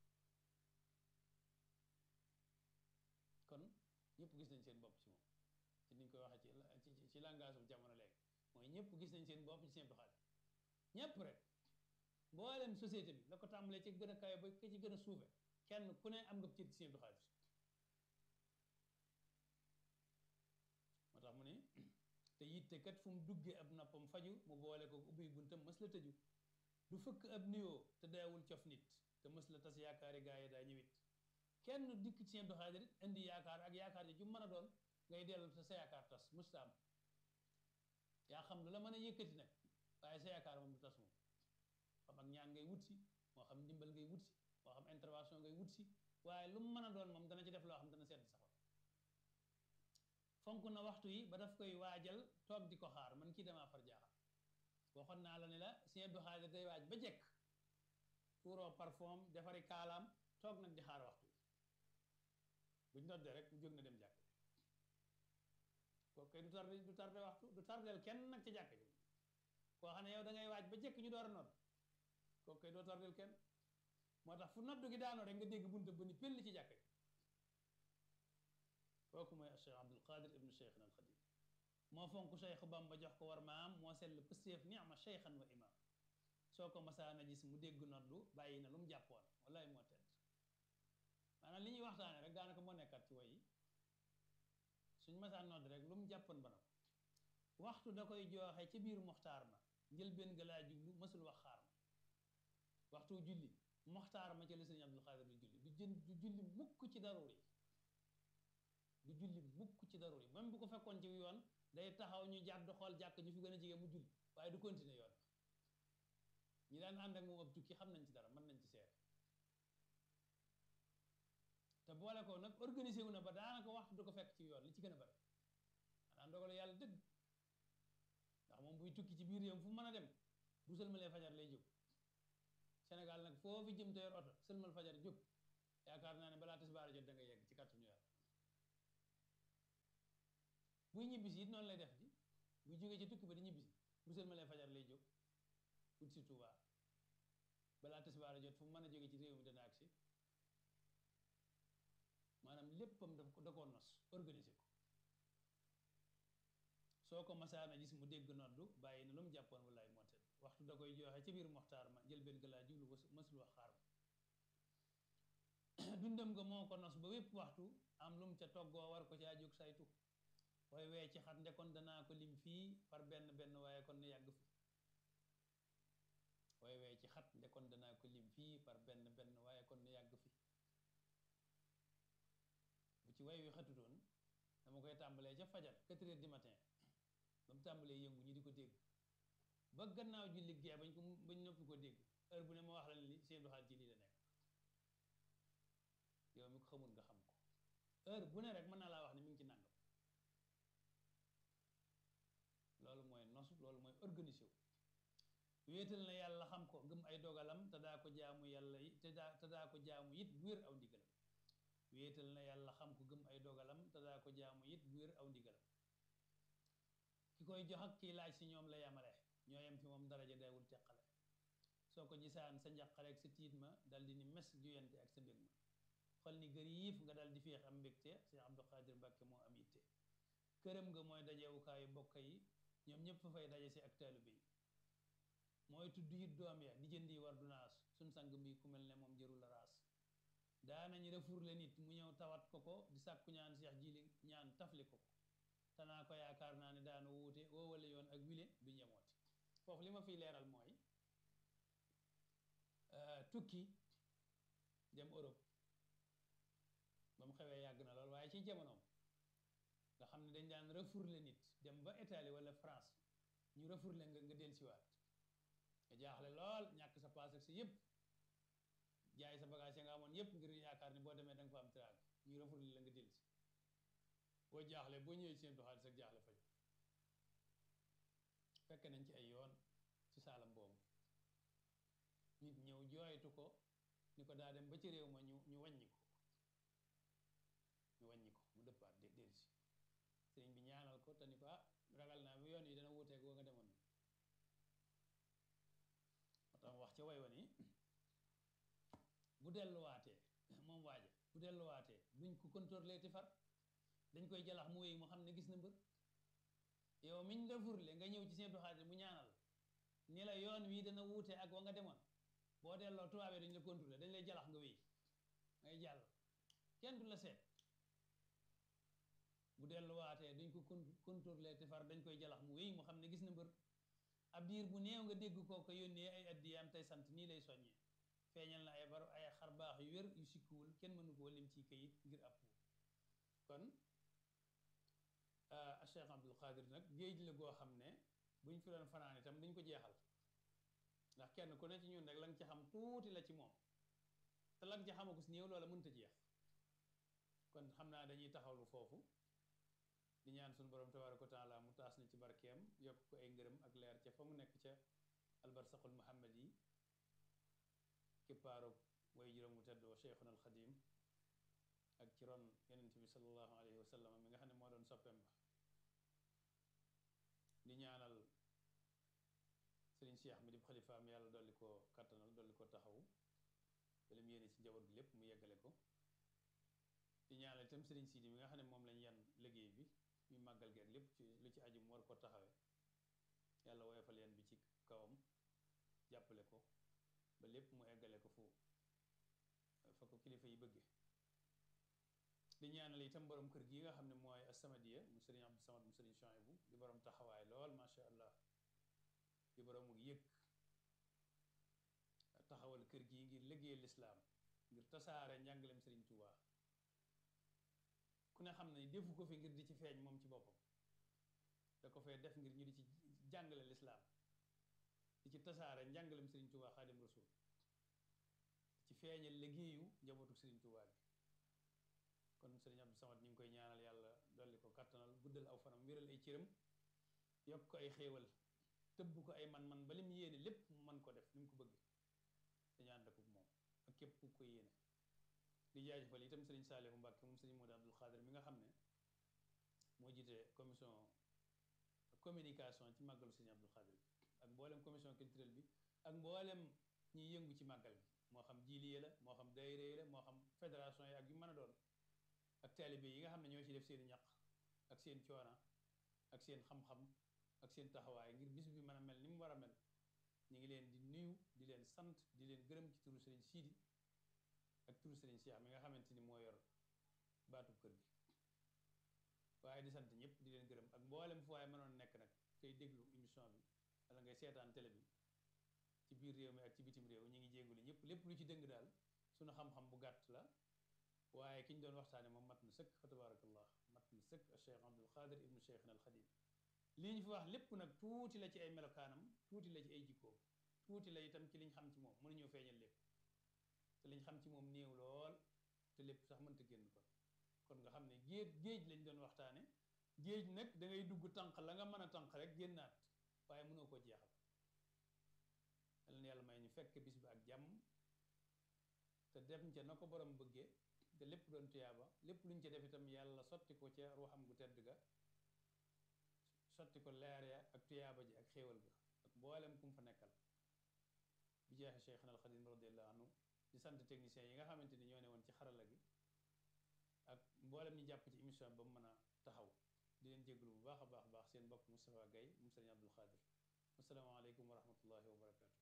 S1: kon ñëpp gis nañ seen bopp ci moom ci niñ koy waxee ci ci langage bu jamono léegi mooy ñëpp gis nañ seen bopp ci seen doxalin ñëpp rek mboolem société bi la ko tàmbalee ci gën a kawe ba ka ci gën a suufe kenn ku ne am nga cër ci seen doxalin moo tax mu ne te yitte kat fu mu duggee ab noppam faju mu boole ko ubbi buntam mës la tëju du fëkk ab nuyoo te daawul cof nit te mës la tas yaakaari gaa yi daa ñëwit kenn dikk ci seen doxalin indi yaakaar ak yaakaar ji ju mën a doon ngay dellu te sa yaakaar tas mustaam yaa xam lu la mën a yëkkati nag waaye sa yaakaar moom du tas moom xam ak ñaan ngay wut si moo xam ndimbal ngay wut si moo xam intervention ngay wut si waaye lu mu mën a doon moom dana ci def loo xam dana sedd sa xol fonk na waxtu yi ba daf koy waajal toog di ko xaar man kii damaa far jaaxal waxoon naa la ne la Sëñ Abdou Khadre day waaj ba jekk tuuroo parfum defari kaalaam toog nag di xaar waxtu yi buñ noddee rek mu jóg na dem jàkk kooku kay du tardé du tardé waxtu du tardeel kenn nag ci jàkk ji koo xam ne yow da ngay waaj ba jekk ñu door a nodd kooku kay doo tardeel kenn moo tax fu noddu gi daanoo rek nga dégg bunta bu ni pelli ci jàkk ji kooku mooy Cheikh Abdul Qadir ibnu Cheikhna al Xadim moo fonk Cheikh Bamba jox ko war maam moo sell pëstéef ni'ma cheikhan wa imam soo ko masaana gis mu dégg noddu bàyyi na lu mu jàppoon wallahi moo tedd maanaam li ñuy waxtaane rek daanaka moo nekkat ci way yi suñ masaan nodd rek lu mu jàppoon ba na ko waxtu da koy jooxe ci biir moxtaar ma njëlbéen ga laa jublu mësul wax xaar ma waxtu julli moxtaar ma ci la sëriñ Abdul Xaadir du julli du jën du julli mukk ci daruri du julli mukk ci daruri même bu ko fekkoon ci yoon day taxaw ñu jàdd xool jàkk ñu fi gën a jege mu julli waaye du continuer yoon ñi daan ànd ak moom ab tukki xam nañ ci dara mën nañ ci seet te boole ko nag organisé wu na ba daanaka waxtu du ko fekk ci yoon li ci gën a bari xanaa ndogalu yàlla dëgg ndax moom buy tukki ci biir réew fu mën a dem bu sëlmalee fajar lay jóg Sénégal nag foo fi jëm te yor oto sëlmal fajar jóg yaakaar naa ne balaa tisbaar jot da nga yegg ci kàttanu yàlla buy ñibbisi it noonu lay def di bu jógee ci tukki ba di ñibbisi bu sëlmalee fajar lay jóg ut si Tuuba balaa tisbaar a jot fu mu mën a jóge ci réew mi dana agsi maanaam léppam daf ko da koo nos organiser ko soo ko masaana gis mu dégg noddu bàyyi na lu mu jàppoon wallaay moo tedd waxtu da koy joxe ca biir moxtaar ma jël benn laa jublu ba mësul wax xaar ma dundam nga moo ko nos ba wépp waxtu am lu mu ca toggoo war ko caa jóg saytu waaye wee ci xat ndekoon danaa ko lim fii par benn benn waaye kon ne yàgg fi waaye wee ci xat ndekoon danaa ko lim fii par benn benn waaye kon ne yàgg fi bu ci way wi xatutoon dama koy tàmbalee ca fajar quatre heures du matin ba mu tàmbalee yëngu ñu di ko dégg ba gannaaw julli gee bañ ko bañ noppi ko dégg heure bu ne ma wax la ni seen doxal ci lii la nekk yow mi ko xamul nga xam ko heure bu ne rek mën naa laa wax ne mi ngi ci nàngam loolu mooy nosu loolu mooy organisé wu wéetal na yàlla xam ko gëm ay dogalam te daa ko jaamu yàlla yi te daa te daa ko jaamu it bu wér aw ndigalam wéetal na yàlla xam ko gëm ay dogalam te daa ko jaamu it bu wér aw ndigalam ki koy jox ak kiy laaj si ñoom la yamale ñoo yem fi moom daraja daawul teqale soo ko gisaan sa njàqare ak sa tiit ma dal di ni mes juyante ak sa mbég ma xol ni gëriif nga dal di féex am mbégte Cheikh Abdou Khadir Mbàkke moo am itte këram nga mooy dajewukaayu bokk yi ñoom ñëpp fa fay daje si ak taalibe yi mooy tudd it doom ya di jëndi war du naas suñ sang bi ku mel ne moom jërul la raas daanañ refour le nit mu ñëw tawat ko ko di sàkku ñaan Cheikh jili ñaan tafli ko ko tanaa ko yaakaar naa ne daana wuute woowale yoon ak wile du ñemooti foofu li ma fiy leeral mooy tukki dem Europe ba mu xewee yàgg na lool waaye ci jamonoom nga xam ne dañ daan refourler nit dem ba Italie wala France ñu refourler nga nga dellusiwaat nga jaaxle lool ñàkk sa paas ak sa yëpp jaay sa bagage ya nga amoon yëpp ngir yaakaar ni boo demee da nga fa am tiraag ñu refourler la nga dellusi boo jaaxle boo ñëwee seen doxaat sa jaaxle faju fekk nañ ci ay yoon ci saalam boobu nit ñëw jooytu ko ni ko daa dem ba ci réew ma ñu ñu wàññi ko ñu wàññi ko mu dëppaat de dellusi sëriñ bi ñaanal ko te ni ko ah ragal naa bi yoon yi dana wuuteeg woo nga demoon moo tax wax ca way wa ni bu delluwaatee moom waaja bu delluwaatee duñ ko contrôler ti far dañ koy jalax mu wéy mu xam ne gis na mbër yow miñ refurle nga ñëw ci seen doxaate mu ñaanal ni la yoon wii dana wuute ak wa nga demoon boo delloo tubaabee dañ la contrôler dañ lay jalax nga wéy ngay jàll kenn du la seet bu delluwaatee duñ ko contrôler te far dañ koy jalax mu wéy mu xam ne gis na mbër ab diir bu néew nga dégg koo ko yónnee ay addiyaam tey sant nii lay soññee feeñal na ay bar ay xar baax yu wér yu sikkuwul kenn mënu koo lim ci kayit ngir ab kon Cheikh Abdul Qadir nag géej la goo xam ne buñ fi doon fanaan itam duñ ko jeexal ndax kenn ku ne ci ñun rek la nga ci xam tuuti la ci moom te la nga ci xamagus néew loola mënta jeex kon xam naa dañuy taxawlu foofu di ñaan suñu borom tabaraka wa taala mu taas na ci barkeem yokk ko ay ngërëm ak leer ca fa mu nekk ca albarsaqul muhammad yi kippaaru way juróom mu teddoo cheikhuna al xadim ak ci ron yonent bi sallallahu alayhi wa sallam mi nga xam ne moo doon soppeem ba di ñaanal sëriñ Cheikh mi di xalifaam yàlla dolli ko kattanal dolli ko taxawu ba lim yéene ci njaboot gi lépp mu yeggale ko di ñaanal itam sëriñ Sidi mi nga xam ne moom lañ yan liggéey bi muy màggal geeg lépp ci lu ci aju mu war ko taxawe yàlla woyofal yan bi ci kawam jàppale ko ba lépp mu eggale ko fu fa ko kilifa yi bëgge di ñaanal itam borom kër gi nga xam ne mooy As-Samadiyya mu sëriñ Abdou Samad mu sëriñ Chouaïbou di borom taxawaay lool macha allah di borom mu yëg taxawal kër gi ngir liggéeyal lislaam ngir tasaare njàngaleem sëriñ Touba ku ne xam ne defu ko fi ngir di ci feeñ moom ci boppam da ko fee def ngir ñu di ci jàngale lislaam di ci tasaare njàngaleem sëriñ Touba Xaadim Rasul di ci feeñal liggéeyu njabootu sëriñ Touba bi kon sëriñ Abdou Samad ñu ngi koy ñaanal yàlla dolli ko kattanal guddal aw fanam wéral ay cëram yokk ko ay xéewal tëbb ko ay man-man ba lim yéene lépp mu mën ko def ni mu ko bëgg dañu ànd ak moom ak képp ku ko yéene di jaajëfal itam sëriñ Saalihu Mbàkke moom sëriñ Moodu Abdul Xaadir mi nga xam ne moo jiite commission communication ci màggalu Sëriñ Abdul Xaadir bi ak mboolem commission culturelle bi ak mboolem ñiy yëngu ci màggal gi moo xam jiiliye la moo xam daayira yi la moo xam fédération yi ak yu mën a doon ak taalibe yi nga xam ne ñoo ci def seen ñaq ak seen coona ak seen xam-xam ak seen taxawaay ngir bis bi mën a mel ni mu war a mel ñu ngi leen di nuyu di leen sant di leen gërëm ci turu Sëriñ Siidi ak turu Sëriñ Cheikh mi nga xamante ni moo yor baatub kër gi waaye di sant ñëpp di leen gërëm ak mboolem fu waaye mënoon nekk nag tey déglu émission bi wala ngay seetaan télé bi ci biir réew mi ak ci bitim réew ñu ngi jéngulu ñëpp lépp lu ci dëng daal suñu xam-xam bu gàtt la waaye ki ñu doon waxtaane moom mat na sëkk fa tabarakallah mat na sëkk a cheikh abdul xaadir ibnu cheikhna al xadim lii ñu fi wax lépp nag tuuti la ci ay melokaanam tuuti la ci ay jikkoom tuuti la itam ci liñ xam ci moom mënuñoo feeñal lépp te liñ xam ci moom néew lool te lépp sax mënta génn kon kon nga xam ne géej géej lañ doon waxtaane géej nag da ngay dugg tànq la nga mën a tànq rek génnaat waaye mënoo koo jeexal yal na yàlla may ñu fekk bis bi ak jàmm te dem ca na ko borom bëggee te lépp doon tuyaaba lépp luñ ca def itam yàlla sotti ko ca ruuxam gu tedd ga sotti ko leer ya ak tuyaaba ji ak xéewal ga ak mboolem kum fa nekkal bi jeexe Cheikhna al Xadim radiallahu anhu di sant techniciens yi nga xamante ni ñoo ne woon ci xarala gi ak mboolem ñi jàpp ci émission ba mu mën a taxaw di leen jéglu bu baax a baax baax seen mbokk Moustapha Gaye mu Sëriñ Abdul Xaadir asalaamaaleykum wa rahmatullahi wa barakaatu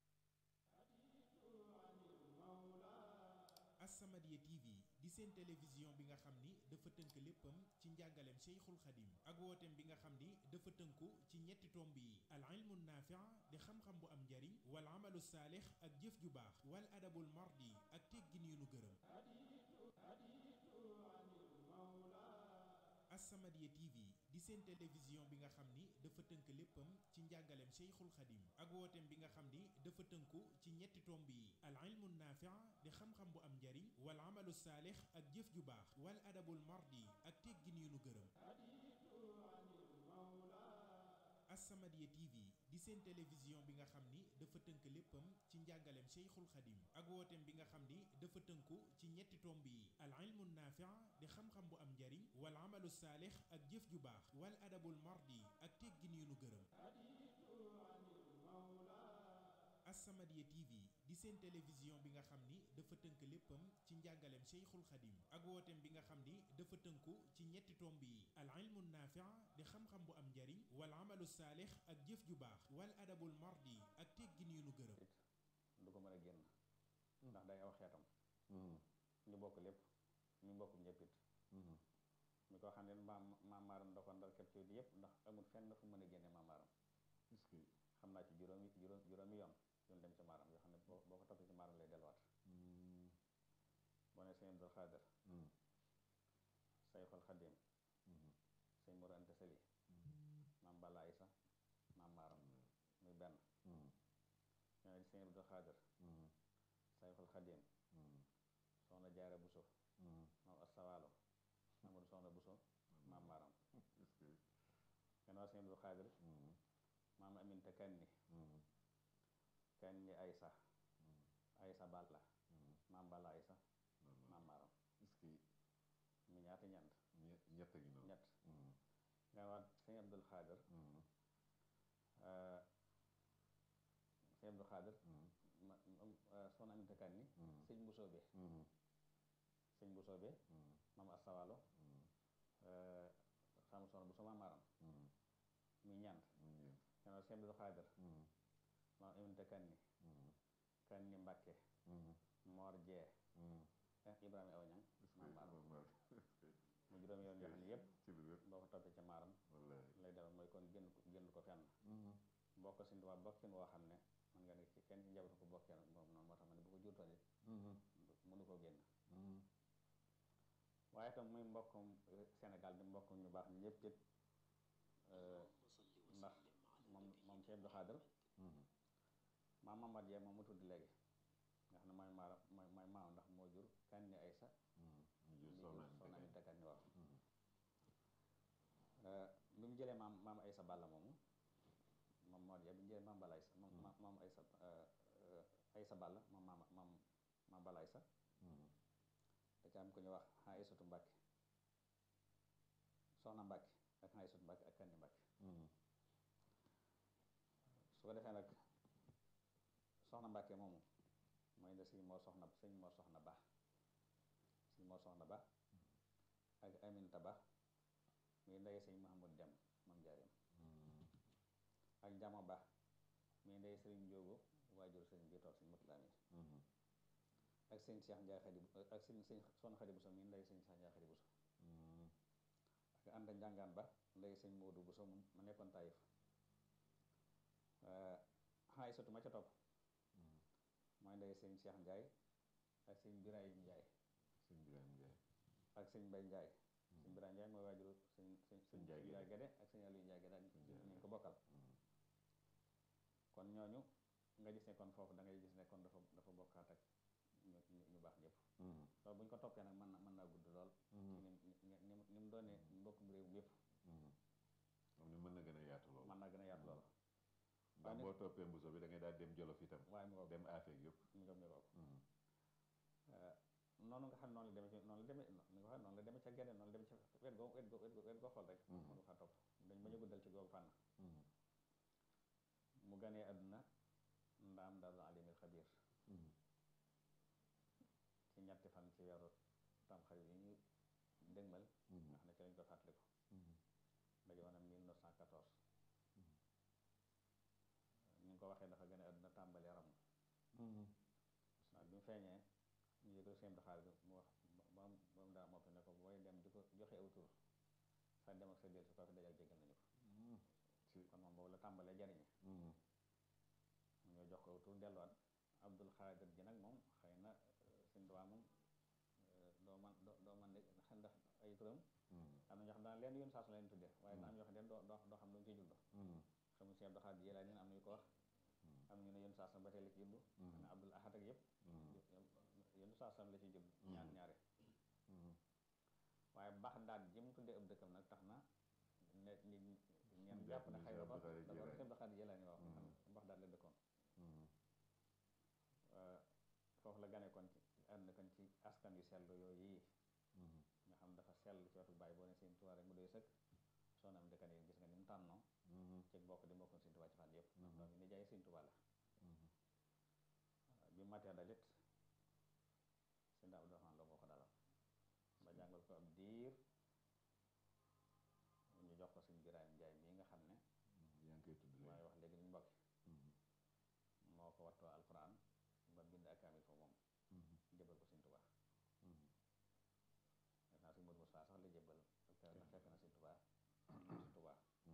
S2: As-Samadiyya TV di seen télévision bi nga xam ni dafa tënk léppam ci njàngaleem Cheikhul Khadim ak wooteem bi nga xam ni dafa tënku ci ñetti tomb yi al ilmu naafi' di xam-xam bu am njariñ wal amalu saalix ak jëf ju baax wal adabul mardi ak teggin yu nu gërëm As-Samadiyya TV di seen télévision bi nga xam ni dafa tënk léppam ci njàngaleem Cheikhul Khadim ak wooteem bi nga xam ni dafa tënku ci ñetti tomb yi al ilmu naafi' di xam-xam bu am njariñ wal amalu saalix ak jëf ju baax wal adabul mardi ak teggin yu nu gërëm As-Samadiyya TV di seen télévision bi nga xam ni dafa tënk léppam ci njàngaleem Cheikhul Khadim ak wooteem bi nga xam ni dafa tënku ci ñetti tomb yi al ilmu naafi' di xam-xam bu am njariñ wal amalu saalix ak jëf ju baax wal adabul mardi ak teggin yu nu gërëm As-Samadiyya TV di seen télévision bi nga xam ni dafa tënk léppam ci njàngaleem Cheikhul Khadim ak wooteem bi nga xam ni dafa tënku ci ñetti tomb yi al ilmu naafi' di xam-xam bu am njariñ wal amalu saalix ak jëf ju baax wal adabul mardi ak teggin yu nu gërëm
S3: du ko mën a génn ndax day aw xeetam ñu bokk lépp ñu bokk ñëppit mi ko xam ne maam maamaaram da ko ndar képp ci yëpp ndax amul fenn fu mën a génne maamaaram xam naa ci juróomi juróom juróomi yoon yoon dem ci maaram yoo xam ne boo boo ko toppee ci maaram lay delluwaat boo ne sëñ Abdul Xaadir Sayxul Xadim sëñ Mor Anta Sali maam Balla Isa maam maaram muy benn ñoo ne sëñ Abdul Xaadir Sayxul Xadim soxna Jaara Buso maam Astawaalo Amadou soxna Buso maam maaram gannaaw sëñ Abdul Xaadir maam Aminta Kanni Kanni Aysa Aysa Balla maam Balla Aysa maam maaram mu ñaata ñant
S4: ñett gi noonu
S3: ñett nga waat sëñ Abdul Xaadir sëñ Abdul Xaadir soxna Aminta Kanni sëñ Mbusoobe sëñ Mbusoobe maam Astawaalo xam soxna bu so maam maaram muy ñant gannaaw sëñ Abdul Xaadir maam Aminta Kanni Kanni Mbàkke Moor Jee Ibrahima aw ñang maam maaram mu juróomi yoon yoo xam ne yëpp
S4: ci lu wér
S3: boo ko toppee ca maaram
S4: wallaay
S3: lay delal mooy kon génn ko génn ko fenn bokk si waa bokkin woo xam ne man nga ne ci kenn ci njabootu ko bokkee moom noonu moo tax ma ne bu ko jurtoon it mënu koo génn waaye itam muy mbokkum Sénégal di mbokkum ñu baax ñëpp it ndax moom moom Cheikh Abdou Khadr maam Mamad Yee moom mu tudd léegi nga xam ne mooy maara mooy mooy maam ndax moo jur kan ni Aysa
S4: ñu
S3: mi
S4: jël
S3: jur
S4: soxna
S3: soxna
S4: Aminta
S3: Aminta Kan ni wax bi mu jëlee maam maam Aysa Balla moomu moom moo Yee bi mu jëlee maam Balla Aysa moom maam maam Aysa Aysa Balla moom maam maam maam Balla Aysa da ca am ku ñu wax Aysatu Mbàkke soxna Mbàkke ak Aysatu Mbàkke ak Kandi Mbàkke su ko defee nag soxna Mbàkke moomu mooy nde sëñ moo soxna sëñ moo soxna ba sëñ moo soxna ba ak Aminta ba muy ndey sëñ Mahamud Dem moom njaareem ak Jamo ba muy ndey sëriñ Njóogu waajur sëriñ bi toog sëñ Mutula mi ak sëñ Cheikh Njaay Xadi ak sëñ sëñ Soxna Xadi Buso muy ndey sëñ Cheikh Njaay Xadi Buso ak Anta Njàngaan ba ndey sëñ Moodu Buso ma nekkoon Taïf Aysatu ma ca topp mooy ndey sëñ Cheikh Njaay ak sëñ Birahim Njaay
S4: sëñ Birahim Njaay
S3: ak sëñ Mbay Njaay sëñ Birahim Njaay mooy waajuru sëñ sëñ sëñ
S4: Njaay
S3: Njaay Gede ak sëñ Aliou Njaay Gede ak ñu ko bokkal kon ñooñu nga gis ne kon foofu da ngay gis ne kon dafa dafa bokkaat ak ñu ñu baax ñëpp loolu bu ñu ko toppee nag mën na mën naa gudd lool ci ni ni ni mu doonee mbokkum réew mi yëpp
S4: am ni mën na gën a yaatu lool
S3: mën naa gën a yaatu lool
S4: ndax boo toppee mbuso bi da ngay daal dem jolof itam
S3: waaye mu ngoog
S4: dem afeek yëpp
S3: mu ngoog mu ngoog noonu nga xam noonu la demee ci noonu la demee ni nga xam noonu la demee ca gede noonu la demee ca wet goo wet goo wet goo wet goo xool rek mën nga faa topp dañ bañ a guddal ci googu fànn mu ganee àdduna ndaam daal alimil xabir ci ñetti fan ci weeru tamxarit yi ñu dëgmal nga xam ne ci lañ ko fàttaliku daje woon 1914 ni nga ko waxee dafa gën a àdduna tàmbali ram waaw bi mu feeñee ñu yëgal seen daxaar bi mu wax ba mu ba mu daa moppi ne ko booy dem di ko joxe aw tur sa dem ak sa del si koo fi dajal jégal nañu ko kon moom boobu la tàmbalee jariñe ñoo jox ko aw tur delluwaat Abdul Xaadir ji nag moom xëy na suñ duwaa moom doo man doo doo man de ndax ay turam am na ñoo xam daan leen yoon saa su leen tudde waaye na am ñoo xam ne doo doo doo xam lu mu ciy jublu xamul si Abdul Xaadir Jilaani am nañu ko wax am ñu ne yoon saa su ba tey la ci jublu ne Abdul Ahad ak yëpp yoon saa su la ciy jublu ñaar ñaare waaye Baxdaad ji mu tuddee ab dëkkam nag tax na ne nit ñeen jàpp ne xëy na ko da ko si Abdul Xaadir Jilaani wax Baxdaad la dëkkoon foofu la gane kon ci ànd kon ci askan yu sell yooyu yi nga xam dafa sell ci wetu bàyyi boo ne seen tubaab rek mu doy sëkk soo nam dëkkan yi gis nga ni mu tànnoo ci bokk di mbokk seen tubaab ci fan yëpp ndax doom yi ni jaay seen tubaab la bi matee dalit seen daa Abdourahmaan la moo ko dalal ba jàngal ko ab diir ñu jox ko suñ Birahim Njaay mii nga xam ne
S4: yaa ngi koy tudd
S3: mooy wax léegi ñu mbokki moo ko wattoo alquran ba bind ak kaamil fa moom jëbal ko Sëñ Tuubaa def naa si Modou Moussa sax la jëbal ndax fekk na Sëñ Tuubaa Sëñ Tuubaa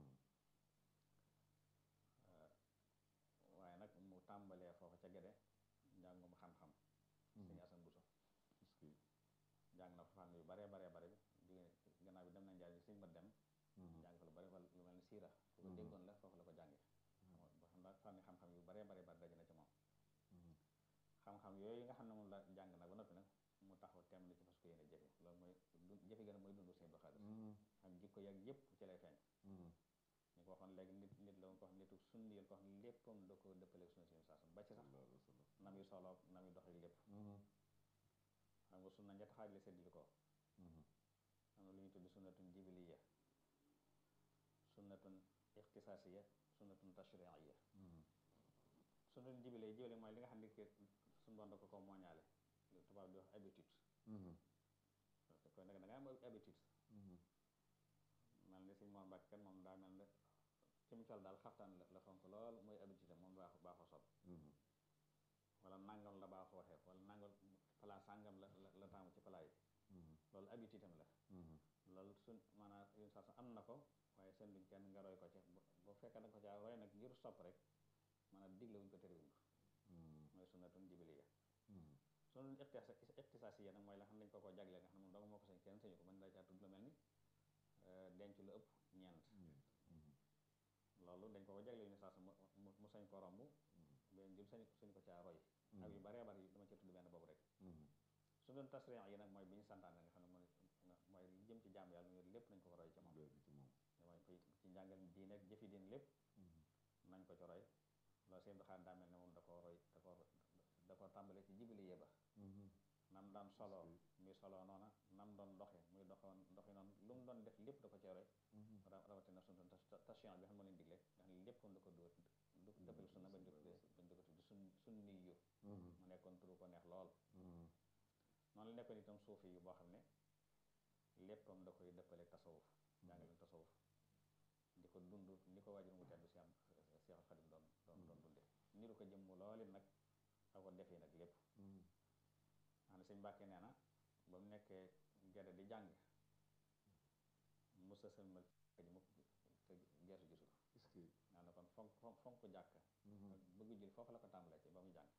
S3: waaye nag mu tàmbalee foofu ca gede njàngum xam-xam Sëñ Asan Buso jàng na fa fànn yu baree baree bare jóge gannaaw bi dem na njaay Sëñ ma dem jàng fa lu bari fa lu mel ni siira fu ko déggoon la foofu la ko jànge ba xam naa fànni xam-xam yu baree baree bare daje na ci moom xam-xam yooyu nga xam ne moom la jàng nag ba noppi nag mu taxaw tem na ci fas ko yéene jëfe loolu mooy jëfe gën a mooy dundu Sëñ Abdou Khadre ak jikko yàgg yëpp ci lay feeñ ñu ko waxoon léegi nit nit la woon ko wax nitu sunni yéen ko wax ne léppam da ko dëppaleeg sunna seen saasam ba ci sax na muy soloog na muy doxee lépp xam nga sunna ñetti xaaj la séddli ko am na lu ñu tudd sunnatun jibiliya sunnatun ixtisaasiya sunnatun tashriiya sunnatun jibiliya jibili mooy li nga xam ne suñu doon da ko ko mooñaale tubaab di wax habitude koy nag da nga am habitude mel ni suñ moom mbàkk kan moom daa mel ne ci mu col daal xaftaan la fonk lool mooy habitude moom baax baaxoo sol wala nangam la baaxoo waxee wala nangam pala sàngam la la taamu ci pala yi loolu habitude am la loolu suñ maanaam une saa am na ko waaye seen luñ kenn nga roy ko ci bu fekkee da ko caa roy nag ngir sopp rek maanaam digle wuñ ko terewuñ ko mooy sunnatun jibiliya sunnatun ixtisaasiya nag mooy la xam ne dañ ko ko jagleel nga xam ne moom danga moo ko sañ kenn sañu ko mën daa caa tudd lu mel ni denc lu ëpp ñeent loolu dañ ko ko jagleel ni saa su mu sañ ko romb benn jëm sañ sañ ko caa roy ak yu baree bari dama ci tudd benn boobu rek su doon tasriix yi nag mooy bi ñu santaane nga xam ne mooy mooy li jëm ci jaam yàlla yooyu lépp nañ ko ko roy ci moom mooy ci njàngal diine ak jëfi diine lépp nañ ko ci roy loolu seen doxaan daa mel ne moom da koo roy da ko da ko tàmbale ci jibili yéba nam daan solo muy solo noona nam doon doxe muy doxoon doxi noonu lu mu doon def lépp da ko cee roy ra- rawatina sunu tashiyan bi xam moo leen digle nga xam ne lépp da ko dóor du dëppale sunna bañ di ko tuddee bañ di ko tuddee sun sunni yu mu nekkoon turu ko neex lool noonu la nekkoon itam suufi yu boo xam ne léppam da koy dëppale tasawuf jàngale tasawuf di ko dund ni ko waajur mu tedd si am Seexul Xadim doon doon doon dunde niru ko jëmm looli nag ak ko defee nag lépp xam ne sëñ Mbàkke nee na ba mu nekkee gerte di jàng musa sëlmal ci ji mukk te geesu gisu ko
S4: est-ce que
S3: naa ne kon fonk fonk fonk jàkk ak bëgg jul foofu la ko tàmbalee ci ba muy jàng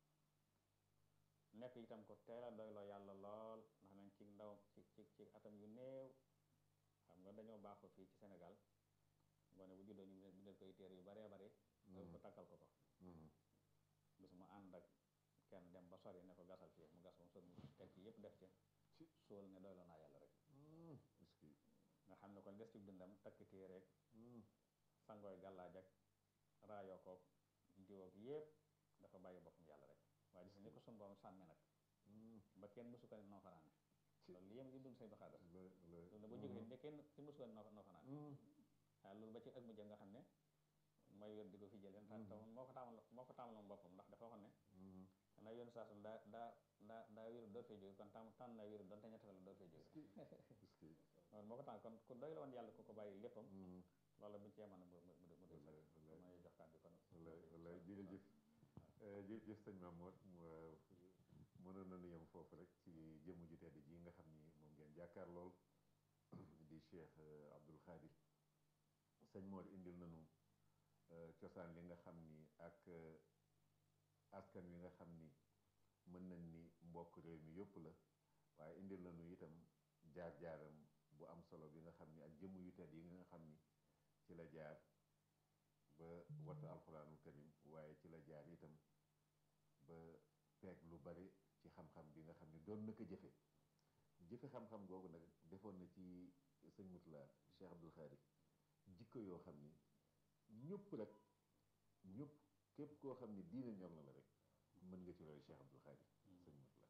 S3: nekk itam ko teel a doyloo yàlla lool ndax nañ ci ndaw ci ci ci atam yu néew xam nga dañoo baaxoo fii ci Sénégal ngoone bu juddoo ñu bindal koy téere yu baree bare loolu ko takkal ko ko bis mu ànd ak kenn dem ba sori ne ko gasal fii mu gas ba mu sori mu teg ci yëpp def ci suul ne doyloo naa yàlla rek
S4: est-ce que
S3: nga xam ne kon des ci dundam takk kii rek sangooy gàllaaj ak raayoo koog diwoog yëpp dafa bàyyi boppam yàlla rek waaye gis ni ko sun borom sàmme nag ba kenn mësu ko ne noo fanaane loolu li yem di dund say doxaadar loolu ne bu jógee ne kenn ci mësu ko ne noo noo fanaane waaye loolu ba ci ak mujj nga xam ne mooy wér di ko fi jëlee te te moo ko taamal moo ko taamaloon boppam ndax dafa waxoon ne na yoon saasum daa daa daa daa wéru door fee jóge kon tam tànn na wéru doonte ñetti fan la door fee jóge loolu moo ko tànn kon ku doy la woon yàlla ku ko bàyyi léppam loolu bu ñu cee mën a mu mu mu mu doy sax mooy jox kàddu kon
S4: wallaay wallaay jërëjëf jërëjëf sëñ Mamour mënoon nañu yem foofu rek ci jëmm ju tedd ji nga xam ni moom ngeen jàkkaar lool di Cheikh Abdoul Khadir sëñ Mor indil nañu cosaan li nga xam ni ak askan wi nga xam ni mën nañ ni mbokk réew mi yëpp la waaye indil nañu itam jaar-jaaram bu am solo bi nga xam ni ak jëmm yu tedd yi nga xam ni ci la jaar ba wattu alxuraanul karim waaye ci la jaar itam ba peeg lu bari ci xam-xam bi nga xam ni doon na ko jëfe jëfe xam-xam googu nag defoon na ci sëñ Mutula Cheikh Abdoul Khadir jikko yoo xam ni ñëpp rek ñëpp képp koo xam ni diine ñor na la rek mën nga ci roy Cheikh Abdoul Khadir sëñ Mutula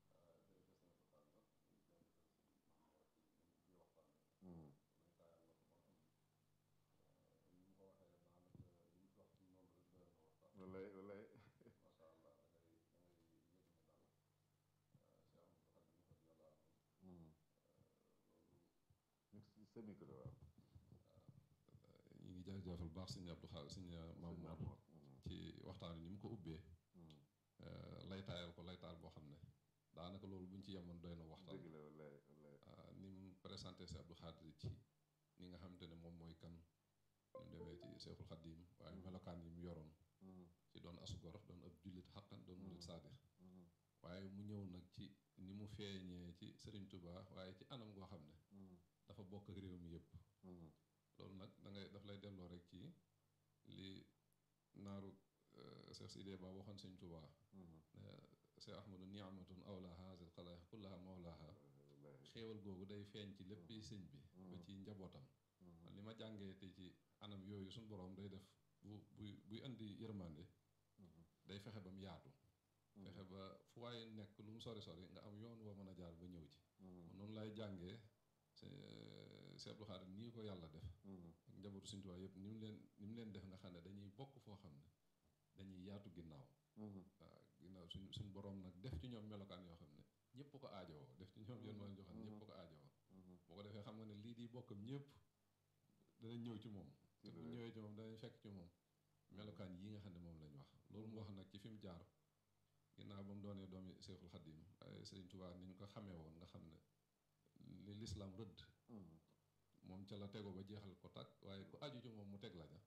S4: wallaay wallaay sa micro waaw
S5: ñu ngi jaajëfal baax sëñ Abdou Khadre sëñ Mamour ci waxtaan wi ni mu ko ubbee laytaayal ko laytaal boo xam ne daanaka loolu bu ñu ci yemoon doy na waxtaan
S4: dëgg la wallaay wallaay
S5: ni mu présenté si Abdou Khadre ci ni nga xamante ne moom mooy kan ni mu demee ci Seexul Xaddiim waaye melokaan yi mu yoroon ci doon asugor doon ab jullit xaqan doon murit saadix waaye mu ñëw nag ci ni mu feeñee ci Serigne Touba waaye ci anam goo xam ne dafa bokk ak réew mi yëpp loolu nag da ngay daf lay delloo rek ci li naaru Cheikh Sidé Ba waxoon Sëñ Touba Cheikh Ahmadou niamatun awla hasil xalaax kullaha mawlaha xéewal googu day feeñ ci lépp sëñ bi ba ci njabootam man li ma jàngee te ci anam yooyu suñu borom day def bu buy buy indi yërmande day fexe ba mu yaatu fexe ba fu waaye nekk lu mu sori sori nga am yoon woo mën a jaar ba ñëw ci noonu lay jàngee Cheikh Abdou Khadre nii ko yàlla def ak njabootu Sëñ Tuubaa yëpp ni mu leen ni mu leen def nga xam ne dañuy bokk foo xam ne dañuy yaatu ginnaaw waaw ginnaaw suñ suñ borom nag def ci ñoom melokaan yoo xam ne ñëpp ko aajowoo def ci ñoom yoon wala joo xam ne ñëpp ko aajowoo boo ko defee xam nga ne lii di bokkam ñëpp danañ ñëw ci moom te bu ñëwee ci moom danañ fekk ci moom melokaan yi nga xam ne moom lañ wax loolu mu wax nag ci fi mu jaar ginnaaw ba mu doonee doomi Seexul Xaddim waaye Sëriñ Tuubaa ni ñu ko xamee woon nga xam ne li lislaam rëdd moom ca la tego ba jeexal ko takk waaye ku aju ci moom mu teg la ja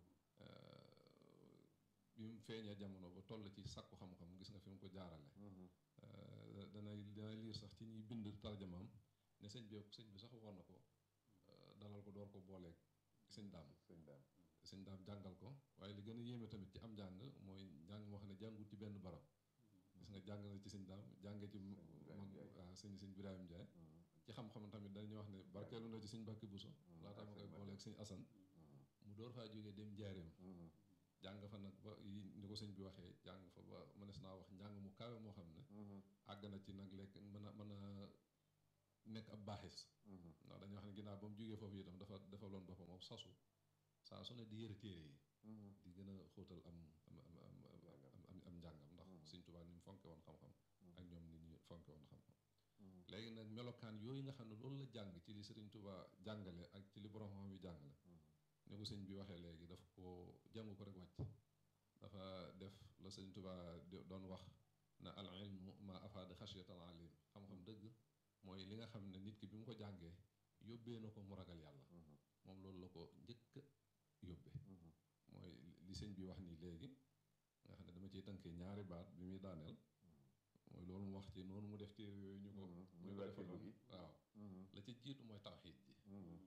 S5: bi mu feeñee jamono ba toll ci sakku xam-xam gis nga fi mu ko jaarale danay danay liir sax ci ñuy bind tarjamaam ne sëñ bi sëñ bi sax woon na ko dalal ko door ko booleeg sëñ daam
S4: sëñ daam
S5: sëñ daam jàngal ko waaye li gën a yéeme tamit ci am njàng mooy njàng moo xam ne jàngut ci benn barab gis nga jàng na ci sëñ daam jànge ci mag waaw sëñ sëñ Birahim Ndiaye ci xam-xam tamit dañuy wax ne barkeelu na ci sëñ Mbàkke Buso laata ma koy booleeg sëñ Asan mu door faa jógee dem jaareem jàng fa nag ba yi ni ko sëñ bi waxee jàng fa ba mënees naa wax njàng mu kawe moo xam ne àgg na ci nag lekk mën a mën a nekk ab baaxis ndax dañuy wax ne ginnaaw ba mu jógee foofu itam dafa dafa loon boppam moom sasu saa su ne di yëre téere yi di gën a xóotal am am am am am am njàngam ndax Sëñ Tuubaa ni mu fonke woon xam-xam ak ñoom ni ñu fonke woon xam-xam léegi nag melokaan yooyu nga xam ne loolu la jàng ci li Sëriñ Tuubaa jàngale ak ci li borom xam yi jàngale ne ko sëñ bi waxee léegi daf ko jàngu ko rek wàcc dafa def la Sëriñ Tuubaa doon wax na al ilmu ma afaada xashiyatal alim xam-xam dëgg mooy li nga xam ne nit ki bi mu ko jàngee yóbbee na ko mu ragal yàlla moom loolu la ko njëkk yóbbe mooy li sëñ bi wax nii léegi nga xam ne dama ciy tënkee ñaari baat bi muy daaneel mooy loolu mu wax ci noonu mu def téere yooyu ñu ko ñu ko defaloon waaw la ca jiitu mooy tawxiid ji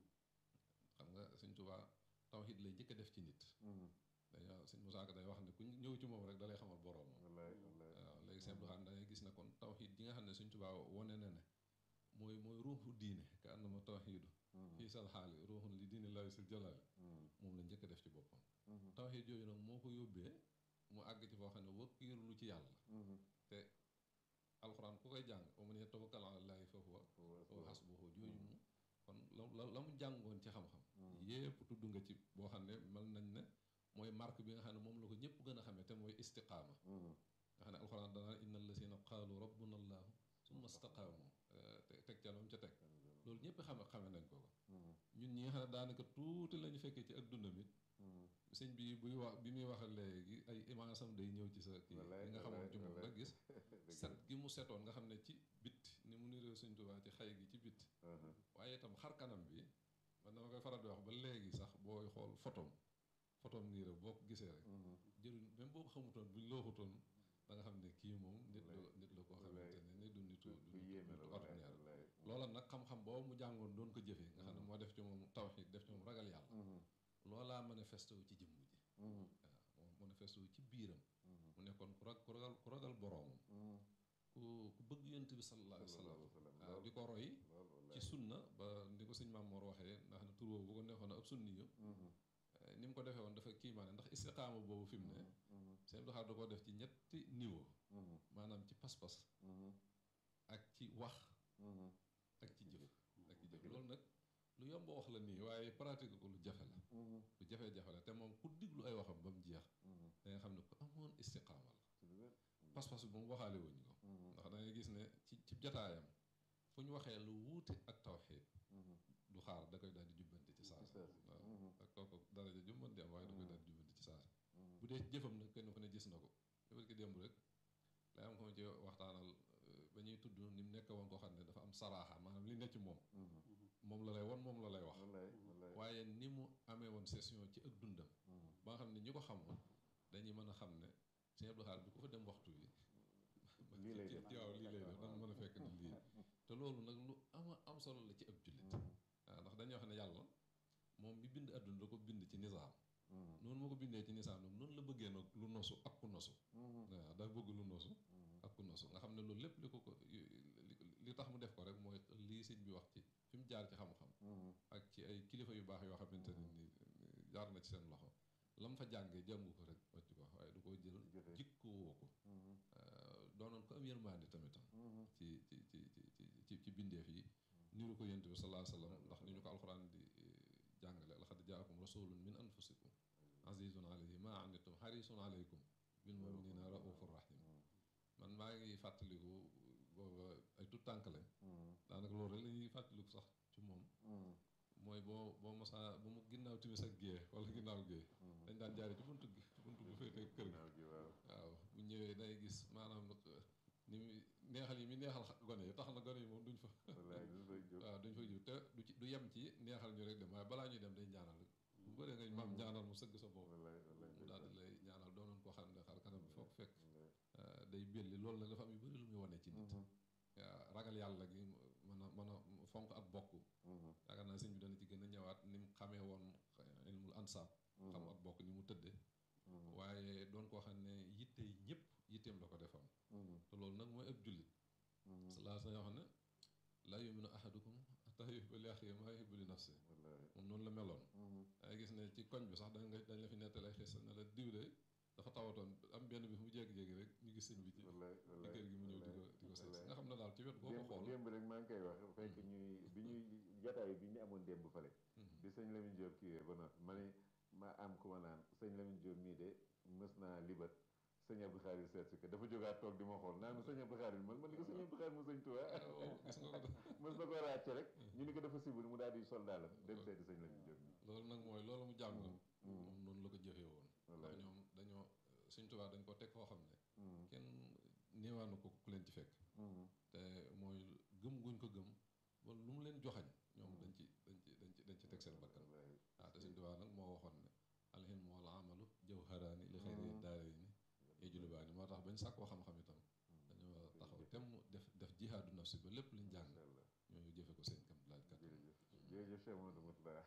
S5: xam nga sëñ Tuubaa tawxiid lay njëkk a def ci nit dañoo sëñ Musaa Ka day wax ne ku ñëw ci moom rek dalay xamal boroom waaw léegi sëñ Abdou Khadre da ngay gis ne kon tawxiid ji nga xam ne sëñ Tuubaa wone na ne mooy mooy ruuxu diine ka annama tawxiidu fii sal xaali ruuxun li diine laahi sil jalaali moom la njëkk a def ci boppam tawxiid yooyu nag moo ko yóbbee mu àgg ci foo xam ne wakkiirlu ci yàlla te alxuraan ku koy jàng wa man yatawakkal ala llaahi fa huwa hasbuhu jooju mu kon la la mu jàngoon ci xam-xam yépp tudd nga ci boo xam ne mel nañ ne mooy marque bi nga xam ne moom la ko ñëpp gën a xamee te mooy istiqaama nga xam ne alxuraan danaa inna allazina qaalu rabbuna allahu summa istaqaamu te teg ca lam ca teg loolu ñëpp xame xame nañ ko ko ñun ñi nga xam ne daanaka tuuti lañu fekkee ci ak dundam it sëñ bi buy wax bi muy wax léegi ay image am day ñëw ci sa kii li nga xamoon ci moom nga gis set gi mu setoon nga xam ne ci bit ni mu niree sëñ Tuubaa ci xay gi ci bit waaye itam xar kanam bi man dama koy faral di wax ba léegi sax booy xool photom photom nii rek boo ko gisee rek jëriñ même boo ko xamutoon buñ looxutoon da nga xam ne kii moom nit la nit la koo xamante ne ni du nitu du nitu ordinaire loola nag xam-xam boobu mu jàngoon doon ko jëfee nga xam ne moo def ci moom tawxiid def ci moom ragal yàlla loolaa manifesté wu ci jëmm ji waaw moom manifesté wu ci biiram mu nekkoon ku rag ku ragal ku ragal boroomam ku ku bëgg yonent bi sallallahu alayhi wa sallam waaw di ko roy ci sunna ba ni ko sëñ Mamoor waxee ndax ne tur bu ko neexoon ab sunni yu ni mu ko defee woon dafa kiimaane ndax istiqaama boobu fi mu ne sëñ Abdou Khadre da koo def ci ñetti niveau maanaam ci pas-pas ak ci wax ak ci jëf ak ci jëf loolu nag lu yomb wax la nii waaye pratique ko lu jafe la lu jafe-jafe la te moom ku diglu ay waxam ba mu jeex da nga xam ne ku amoon istiqaama la pas-pas bi moom waxaale wuñ ko ndax da ngay gis ne ci ci jataayam fu ñu waxee lu wuute ak tawxiid du xaar da koy daal di jubbanti ci saasi waaw ak kooku daraja ju mën di am waaye da koy daal di jubbanti ci saasi bu dee jëfam nag kenn ku ne gis na ko yëpp ki démb rek lay am ko ci waxtaanal ba ñuy tudd ni mu nekk woon koo xam ne dafa am saraaxa maanaam li nekk ci moom moom la lay won moom la lay wax waaye ni mu amee woon session ci ak dundam ba nga xam ne ñi ko xamoon dañuy mën a xam ne Sëñ Abdou Khadre bi ku fa dem waxtu wi
S4: lii lay def
S5: waaw lii lay def danga mën a fekk ni lii te loolu nag lu ama am solo la ci ab jullit waaw ndax dañuy wax ne yàlla moom mi bind adduna da ko bind ci nizaam noonu moo ko bindee ci nizaam nag noonu la bëggee nag lu nosu ak ku nosu waaw daa bëgg lu nosu ak ku nosu nga xam ne loolu lépp li ko ko li tax mu def ko rek mooy lii sëñ bi wax ci fi mu jaar ci xam-xam ak ci ay kilifa yu baax yoo xamante ne ni jaar na ci seen loxo lam fa jàngee jàngu ko rek wàcc ko waaye du ko jël jikkoo woo ko doonoon ko am yërmande tamitam ci ci ci ci ci bindeef yi niru ko yent bi sallallahu alayhi wasallam ndax ni ñu ko alxuraan di jàngale laqad jaakum rasulun min anfusikum azizun alayhi ma anittum harisun alaykum bil muminina raufur rahim man maa ngi fàttaliku booba ay tout tànk lañ daanaka loolu rek la ñuy fàttaliku sax ci moom mooy boo boo mosaa ba mu ginnaaw timis ak gée wala ginnaaw gée dañ daan jaare ci buntu gi ci buntu bu féete kër gi waaw bu ñëwee day gis maanaam ni mu neexal yi mi neexal gone yi tax na gone yi moom duñ fa waaw duñ fa jóg te du ci du yem ci neexal ñu rek dem waaye balaa ñuy dem day ñaanal rek bu bëree nga maam ñaanal mu sëgg sa bopp mu daal di lay ñaanal doonoon koo xam ne xar kanam bi foog fekk day belli loolu nag dafa am yu bëri lu muy wane ci nit waaw ragal yàlla gi mën a mën a fonk ak bokk yaakaar naa sëñ bi dana ci gën a ñëwaat ni mu xamee woon ilmul ansaab xam ak bokk ni mu tëdde waaye doon koo xam ne yitte yi ñëpp yitteem la ko defoon te loolu nag mooy ab jullit salaa sa yoo xam ne laa yuminu ahadukum hatta yuhibba li axiihi maa yuhibbu li nafsi moom noonu la meloon dangay gis ne ci koñ bi sax da nga dañ la fi nettali xis ne la diw de dafa tawatoon am benn bis mu jékki-jékki rek ñu gis sëñ bi ci
S4: wallaay
S5: ci
S4: wallaay
S5: kër gi mu ñëw di ko di ko seet si nga xam ne daal ci wet boo ko
S4: démb
S5: xool
S4: démb rek maa ngi koy wax fekk ñuy bi ñuy jataay bi ñu amoon démb fale
S5: Mhm.
S4: bi sëñ Lamine Diop kiiwee ba noppi ma ne ma am ku ma naan sëñ Lamine Diop mii de mës naa libat sëñ Abdou Khadir seet si ko dafa jógaat toog di ma xool naan ma sëñ Abdou Khadir man man ni ko sëñ Abdou Khadir mu sëñ Tuubaa
S5: waaw gis nga ko
S4: mës na ko ràcce rek ñu ni ko dafa sibul mu daal di sol daalam dem seeti sëñ Lamine Diop mii
S5: loolu nag mooy loolu mu jàng moom
S4: Mm.
S5: noonu la ko jëfee woon ndax
S4: wallaay
S5: ñoom dañoo sëñ Tuubaa dañ ko teg foo xam ne
S4: Mm,
S5: kenn néewaanu ko ku leen ci fekk
S4: mm,
S5: te mooy gëm guñ ko gëm ba lu mu leen joxañ ñoom dañ ci dañ ci dañ ci dañ ci teg seen bakkan
S4: wallaay
S5: waaw te sëñ Tuubaa nag moo waxoon ne alhilmu wal amalu jawharaani li xayri daarayni yajlubaani moo tax bañ sàkkoo xam-xam itam dañoo taxaw temm def def jihaadu nafsi ba lépp liñ jàng
S4: macha allah
S5: ñooñu jëfe ko seen kam laaj kat
S4: jërëjëf jërëjëf Cheikh Mamadou Moutala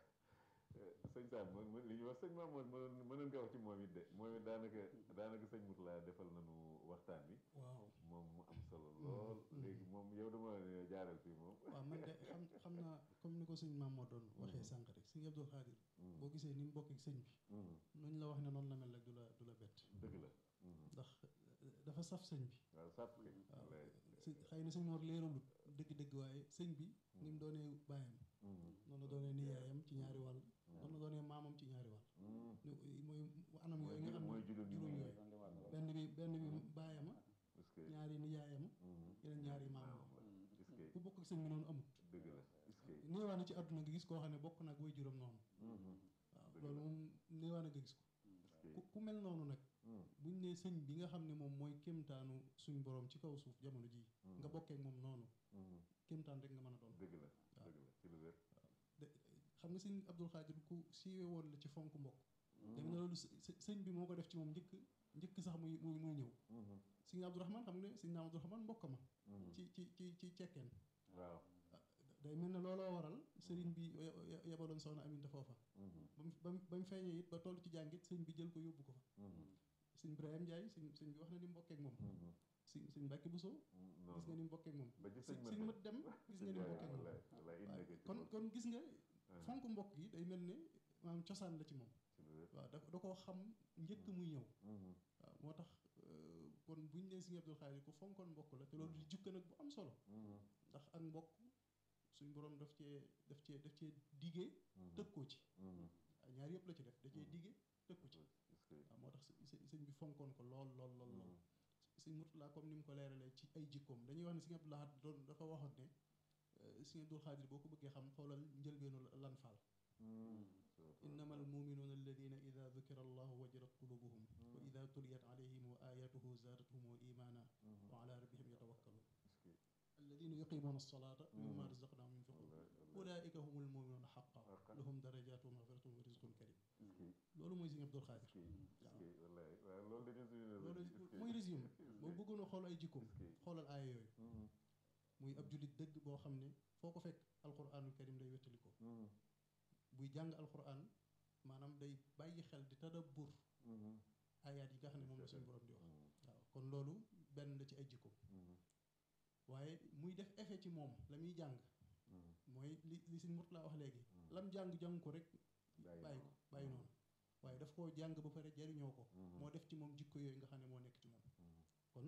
S4: sëñ Sam man man li ñu wax sëñ Mamadou mënoon mënoon nga wax ci moom it de moom it daanaka daanaka sëñ Moutala defal nañu waxtaan bi
S6: waaw
S4: moom mu am solo lool léegi moom yow dama ne jaaral fii moom
S6: waaw man de xam xam naa comme ni ko sëñ maam moo doon waxee sànq rek sëñ Abdul Xaadir boo gisee ni mu bokk ak sëñ bi
S4: Mm,
S6: nuñ la wax ne noonu la mel rek du la du la bett
S4: dëgg la Mm,
S6: ndax dafa saf sëñ bi
S4: waaw sàpp kay
S6: waaw
S4: wallaay
S6: si xëy na sëñ Mor leeralut dëgg-dëgg waaye sëñ bi ni mu doonee baayam
S4: Mm,
S6: noonu la doonee niyaayam ci ñaari wàll noonu la doonee maamam ci ñaari wàll
S4: mm.
S6: ni mooy anam
S4: mooy
S6: yooyu nga xam
S4: juróom mooy
S6: ne
S4: juróom
S6: juróom
S4: yi
S6: yooyu benn bi benn bi baayama
S4: parce que
S6: ñaari niyaayama
S4: mm,
S6: yeneen ñaari maamam
S4: est-ce que
S6: ku bokk ak sëñ bi noonu amut
S4: dëgg la est-ce que
S6: néewaa na ci àdduna nga gis koo xam ne bokk nag way juróom noonu
S4: Mhm,
S6: waaw
S4: Dëgg
S6: loolu
S4: la.
S6: moom néewaa na nga gis ko
S4: est-ce
S6: ku
S4: que
S6: ku mel noonu nag
S4: mm,
S6: buñ ne sëñ bi nga xam ne moom mooy kéemtaanu suñ borom ci kaw suuf jamono ji
S4: mm,
S6: nga bokkee ak moom noonu
S4: mm,
S6: kéemtaan rek nga mën a doon
S4: dëgg la
S6: waaw.
S4: dëgg la ci lu wér
S6: de xam nga sëñ Abdul Xaadir ku siiwe woon la ci fonk mbokk
S4: Mm,
S6: dégg na loolu së- së- sëñ bi moo ko def ci moom njëkk njëkk sax muy muy muy ñëw
S4: mhm,
S6: sëñ Abdourahman xam nga ne sëñ naam Abdourahman mbokk ma
S4: mhm.
S6: ci ci ci ci cekkeen
S4: waaw
S6: day mel ne looloo waral sëriñ bi ye- ye- yebaloon soxna Aminta foofa
S4: mhm,
S6: ba mu ba mu ba mu feeñee it ba toll ci jàngit sëñ bi jël ko yóbbu ko fa
S4: mhm,
S6: sëñ Ibrahima Ndiaye sëñ sëñ bi wax na ni mu bokkee ak moom
S4: mhm,
S6: sëñ sëñ Mbàkke Buso
S4: mm,
S6: gis
S4: noonu.
S6: nga ni mu bokkee ak moom
S4: ba ci
S6: sëñ
S4: sëñ
S6: sëñ
S4: Mat
S6: mat dem gis nga ni mu bokkee ak moom
S4: wallaay wallaay indi
S6: waaw
S4: nga ci
S6: kon
S4: moom.
S6: kon gis nga
S4: Ah,
S6: fonk mbokk gi day mel ne maanaam cosaan la ci moom
S4: ci lu wér
S6: waaw da da koo xam njëkk muy ñëw
S4: Mhm,
S6: waaw moo tax euh, kon buñ nee Sëñ Abdul Xaadir ku fonkoon mbokk la te loolu di jukka nag bu am solo
S4: mhm,
S6: ndax ak mbokk suñ borom daf cee daf cee daf cee digee
S4: mhm,
S6: tëkkoo ci
S4: mhm.
S6: waaw ñaar yëpp la ci def da cee digee tëkku ci
S4: est-ce que
S6: waaw moo tax së- së- sëñ bi fonkoon ko lool lool lool lool
S4: mhm,
S6: sëñ Murtala comme ni mu ko leeralee ci ay jikkoom dañuy wax ne Sëñ Abdul Ahad doon dafa waxoon ne euh, Sëñ Abdul Xaadir boo ko bëggee xam xoolal njëlbeenu lan faal
S4: mhm.
S6: innama almuminuuna alladina ida dukira allahu wajilat qulubuhum wa ida tuliyat alayhim ayatuhu zaadathum imana
S4: Mhm,
S6: wa ala rabbihim yatawakkalun
S4: est-ce que
S6: alladina yuqimuna alsalata wa mimma
S4: Mhm.
S6: razaqnahum yunfiqun
S4: wallaay wallaay
S6: ulaika hum almuminuuna xaqa
S4: Haqqan.
S6: lahum darajatu wa maxfiratun wa rizqun karim
S4: est-ce que
S6: loolu mooy Sëñ Abdul Xaadir
S4: est-ce que est-ce que wallaay waaw loolu dañu suñu ne
S6: loolu
S4: est-ce que-
S6: mooy résumé
S4: est-ce que-
S6: boo bëggoon a xool ay jikkoom
S4: est-ce que-
S6: xoolal aaya yooyu
S4: Mhm,
S6: muy ab jullit dëgg boo xam ne foo ko fekk alquranul karim day wettali ko
S4: mhm,
S6: buy jàng alquran maanaam day bàyyi xel di tadabbur
S4: mhm,
S6: ayaat yi nga xam ne moom la suñu borom di wax
S4: mhm,
S6: waaw kon loolu benn la ci ay jikkoom
S4: mhm,
S6: waaye muy def effet ci moom la muy jàng
S4: mhm.
S6: mooy li li Sëñ Murtala wax léegi
S4: Mm.
S6: lam jàng jàng ko rek
S4: Bàyyi
S6: bàyyi
S4: noonu.
S6: ko bàyyi noonu waaye daf koo jàng ba pare jariñoo ko
S4: Mhm,
S6: moo def ci moom jikko yooyu nga xam ne moo nekk ci moom
S4: mhm,
S6: kon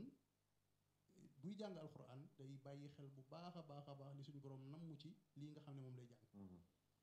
S6: buy jàng alxuraan day bàyyi xel bu baax a baax a baax li suñu borom namm ci lii nga xam ne moom lay jàng
S4: mhm,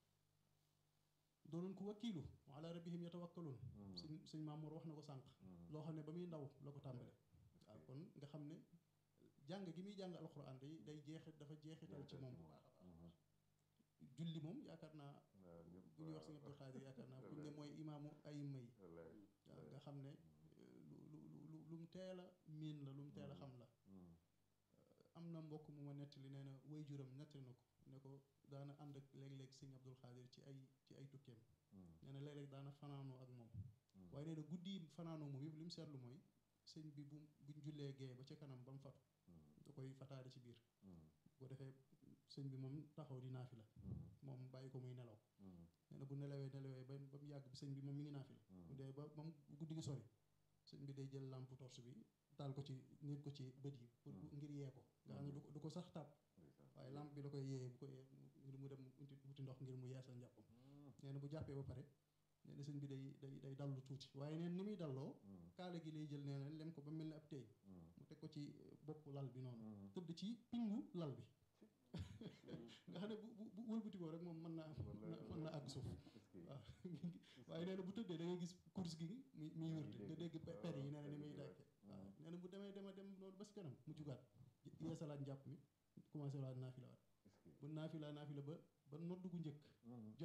S6: doonoon ko wakkiilu wa ala rabbihim yatawakkaluun
S4: mhm,
S6: suñ suñ Maamoor wax na ko sànq
S4: mhm.
S6: loo xam ne ba muy ndaw la ko tàmbale
S4: Est-ce
S6: waaw
S4: que-
S6: kon nga xam ne jàng gi muy jàng alxuraan day day jeexit dafa jeexital ci moom bu baax a baax
S4: Mhm,
S6: julli moom yaakaar naa
S4: waaw, ñëpp
S6: bu ñuy wax sëñ Abdul Xaadir yaakaar naa bu ñu ne mooy imaamu ayima yi
S4: wallaay,
S6: waaw nga xam ne euh, lu lu lu lu lu mu teel a miin la lu mu teel a xam la
S4: mhm,
S6: am na mbokk mu ma nettali nee na way juram nettali na ko ne ko daana ànd ak léeg-léeg sëñ Abdul Xaadir ci ay ci ay tukkeem
S4: mhm,
S6: nee na léeg-léeg daana fanaanoo ak moom
S4: mhm.
S6: waaye nee na guddi yi fanaanoo moom yëpp li mu seetlu mooy sëñ bi bu buñ jullee gee ba ca kanam ba mu fatu
S4: Mhm,
S6: da koy fataale ci biir
S4: mhm,
S6: bu ko defee sëñ bi moom taxaw di naafi la
S4: mhm,
S6: moom bàyyi ko muy nelaw
S4: mhm,
S6: nee na bu nelawee nelawee ba ba mu yàgg bi sëñ bi moom mi ngi naafi la bu
S4: mhm.
S6: dee ba ba mu guddi gi sori sëñ bi day jël lampe torche bi taal ko ci nit ko ci bët yi pour
S4: Mm.
S6: ngir yee ko nga xam ne du ko du ko sax tàpp
S4: Ndeysaan.
S6: waaye lampe bi da koy yee bu ko yee ngir mu dem uti wuti ndox ngir mu yeesal njàppam
S4: Mhm,
S6: nee na bu jàppee ba pare nee na sëñ bi day day day dallu tuuti waaye neen ni muy dalloo kaala gi lay jël nee na lem ko ba mel ni ab teeñ mu teg ko ci bopp lal bi noonu tëdd ci pingu lal bi nga xam ne bu bu bu wëlbatikoo rek moom mën naa mën naa àgg suuf waaw waaye nee na bu tëddee da ngay gis course gi muy muy wërte nga dégg per yi nee na ni muy dàkke waaw nee na bu demee dema dem noonu ba si kanam mu jugaat yeesalaat njàpp mi commencé waat naafila waat bu naafila naafila ba ba nodd gu njëkk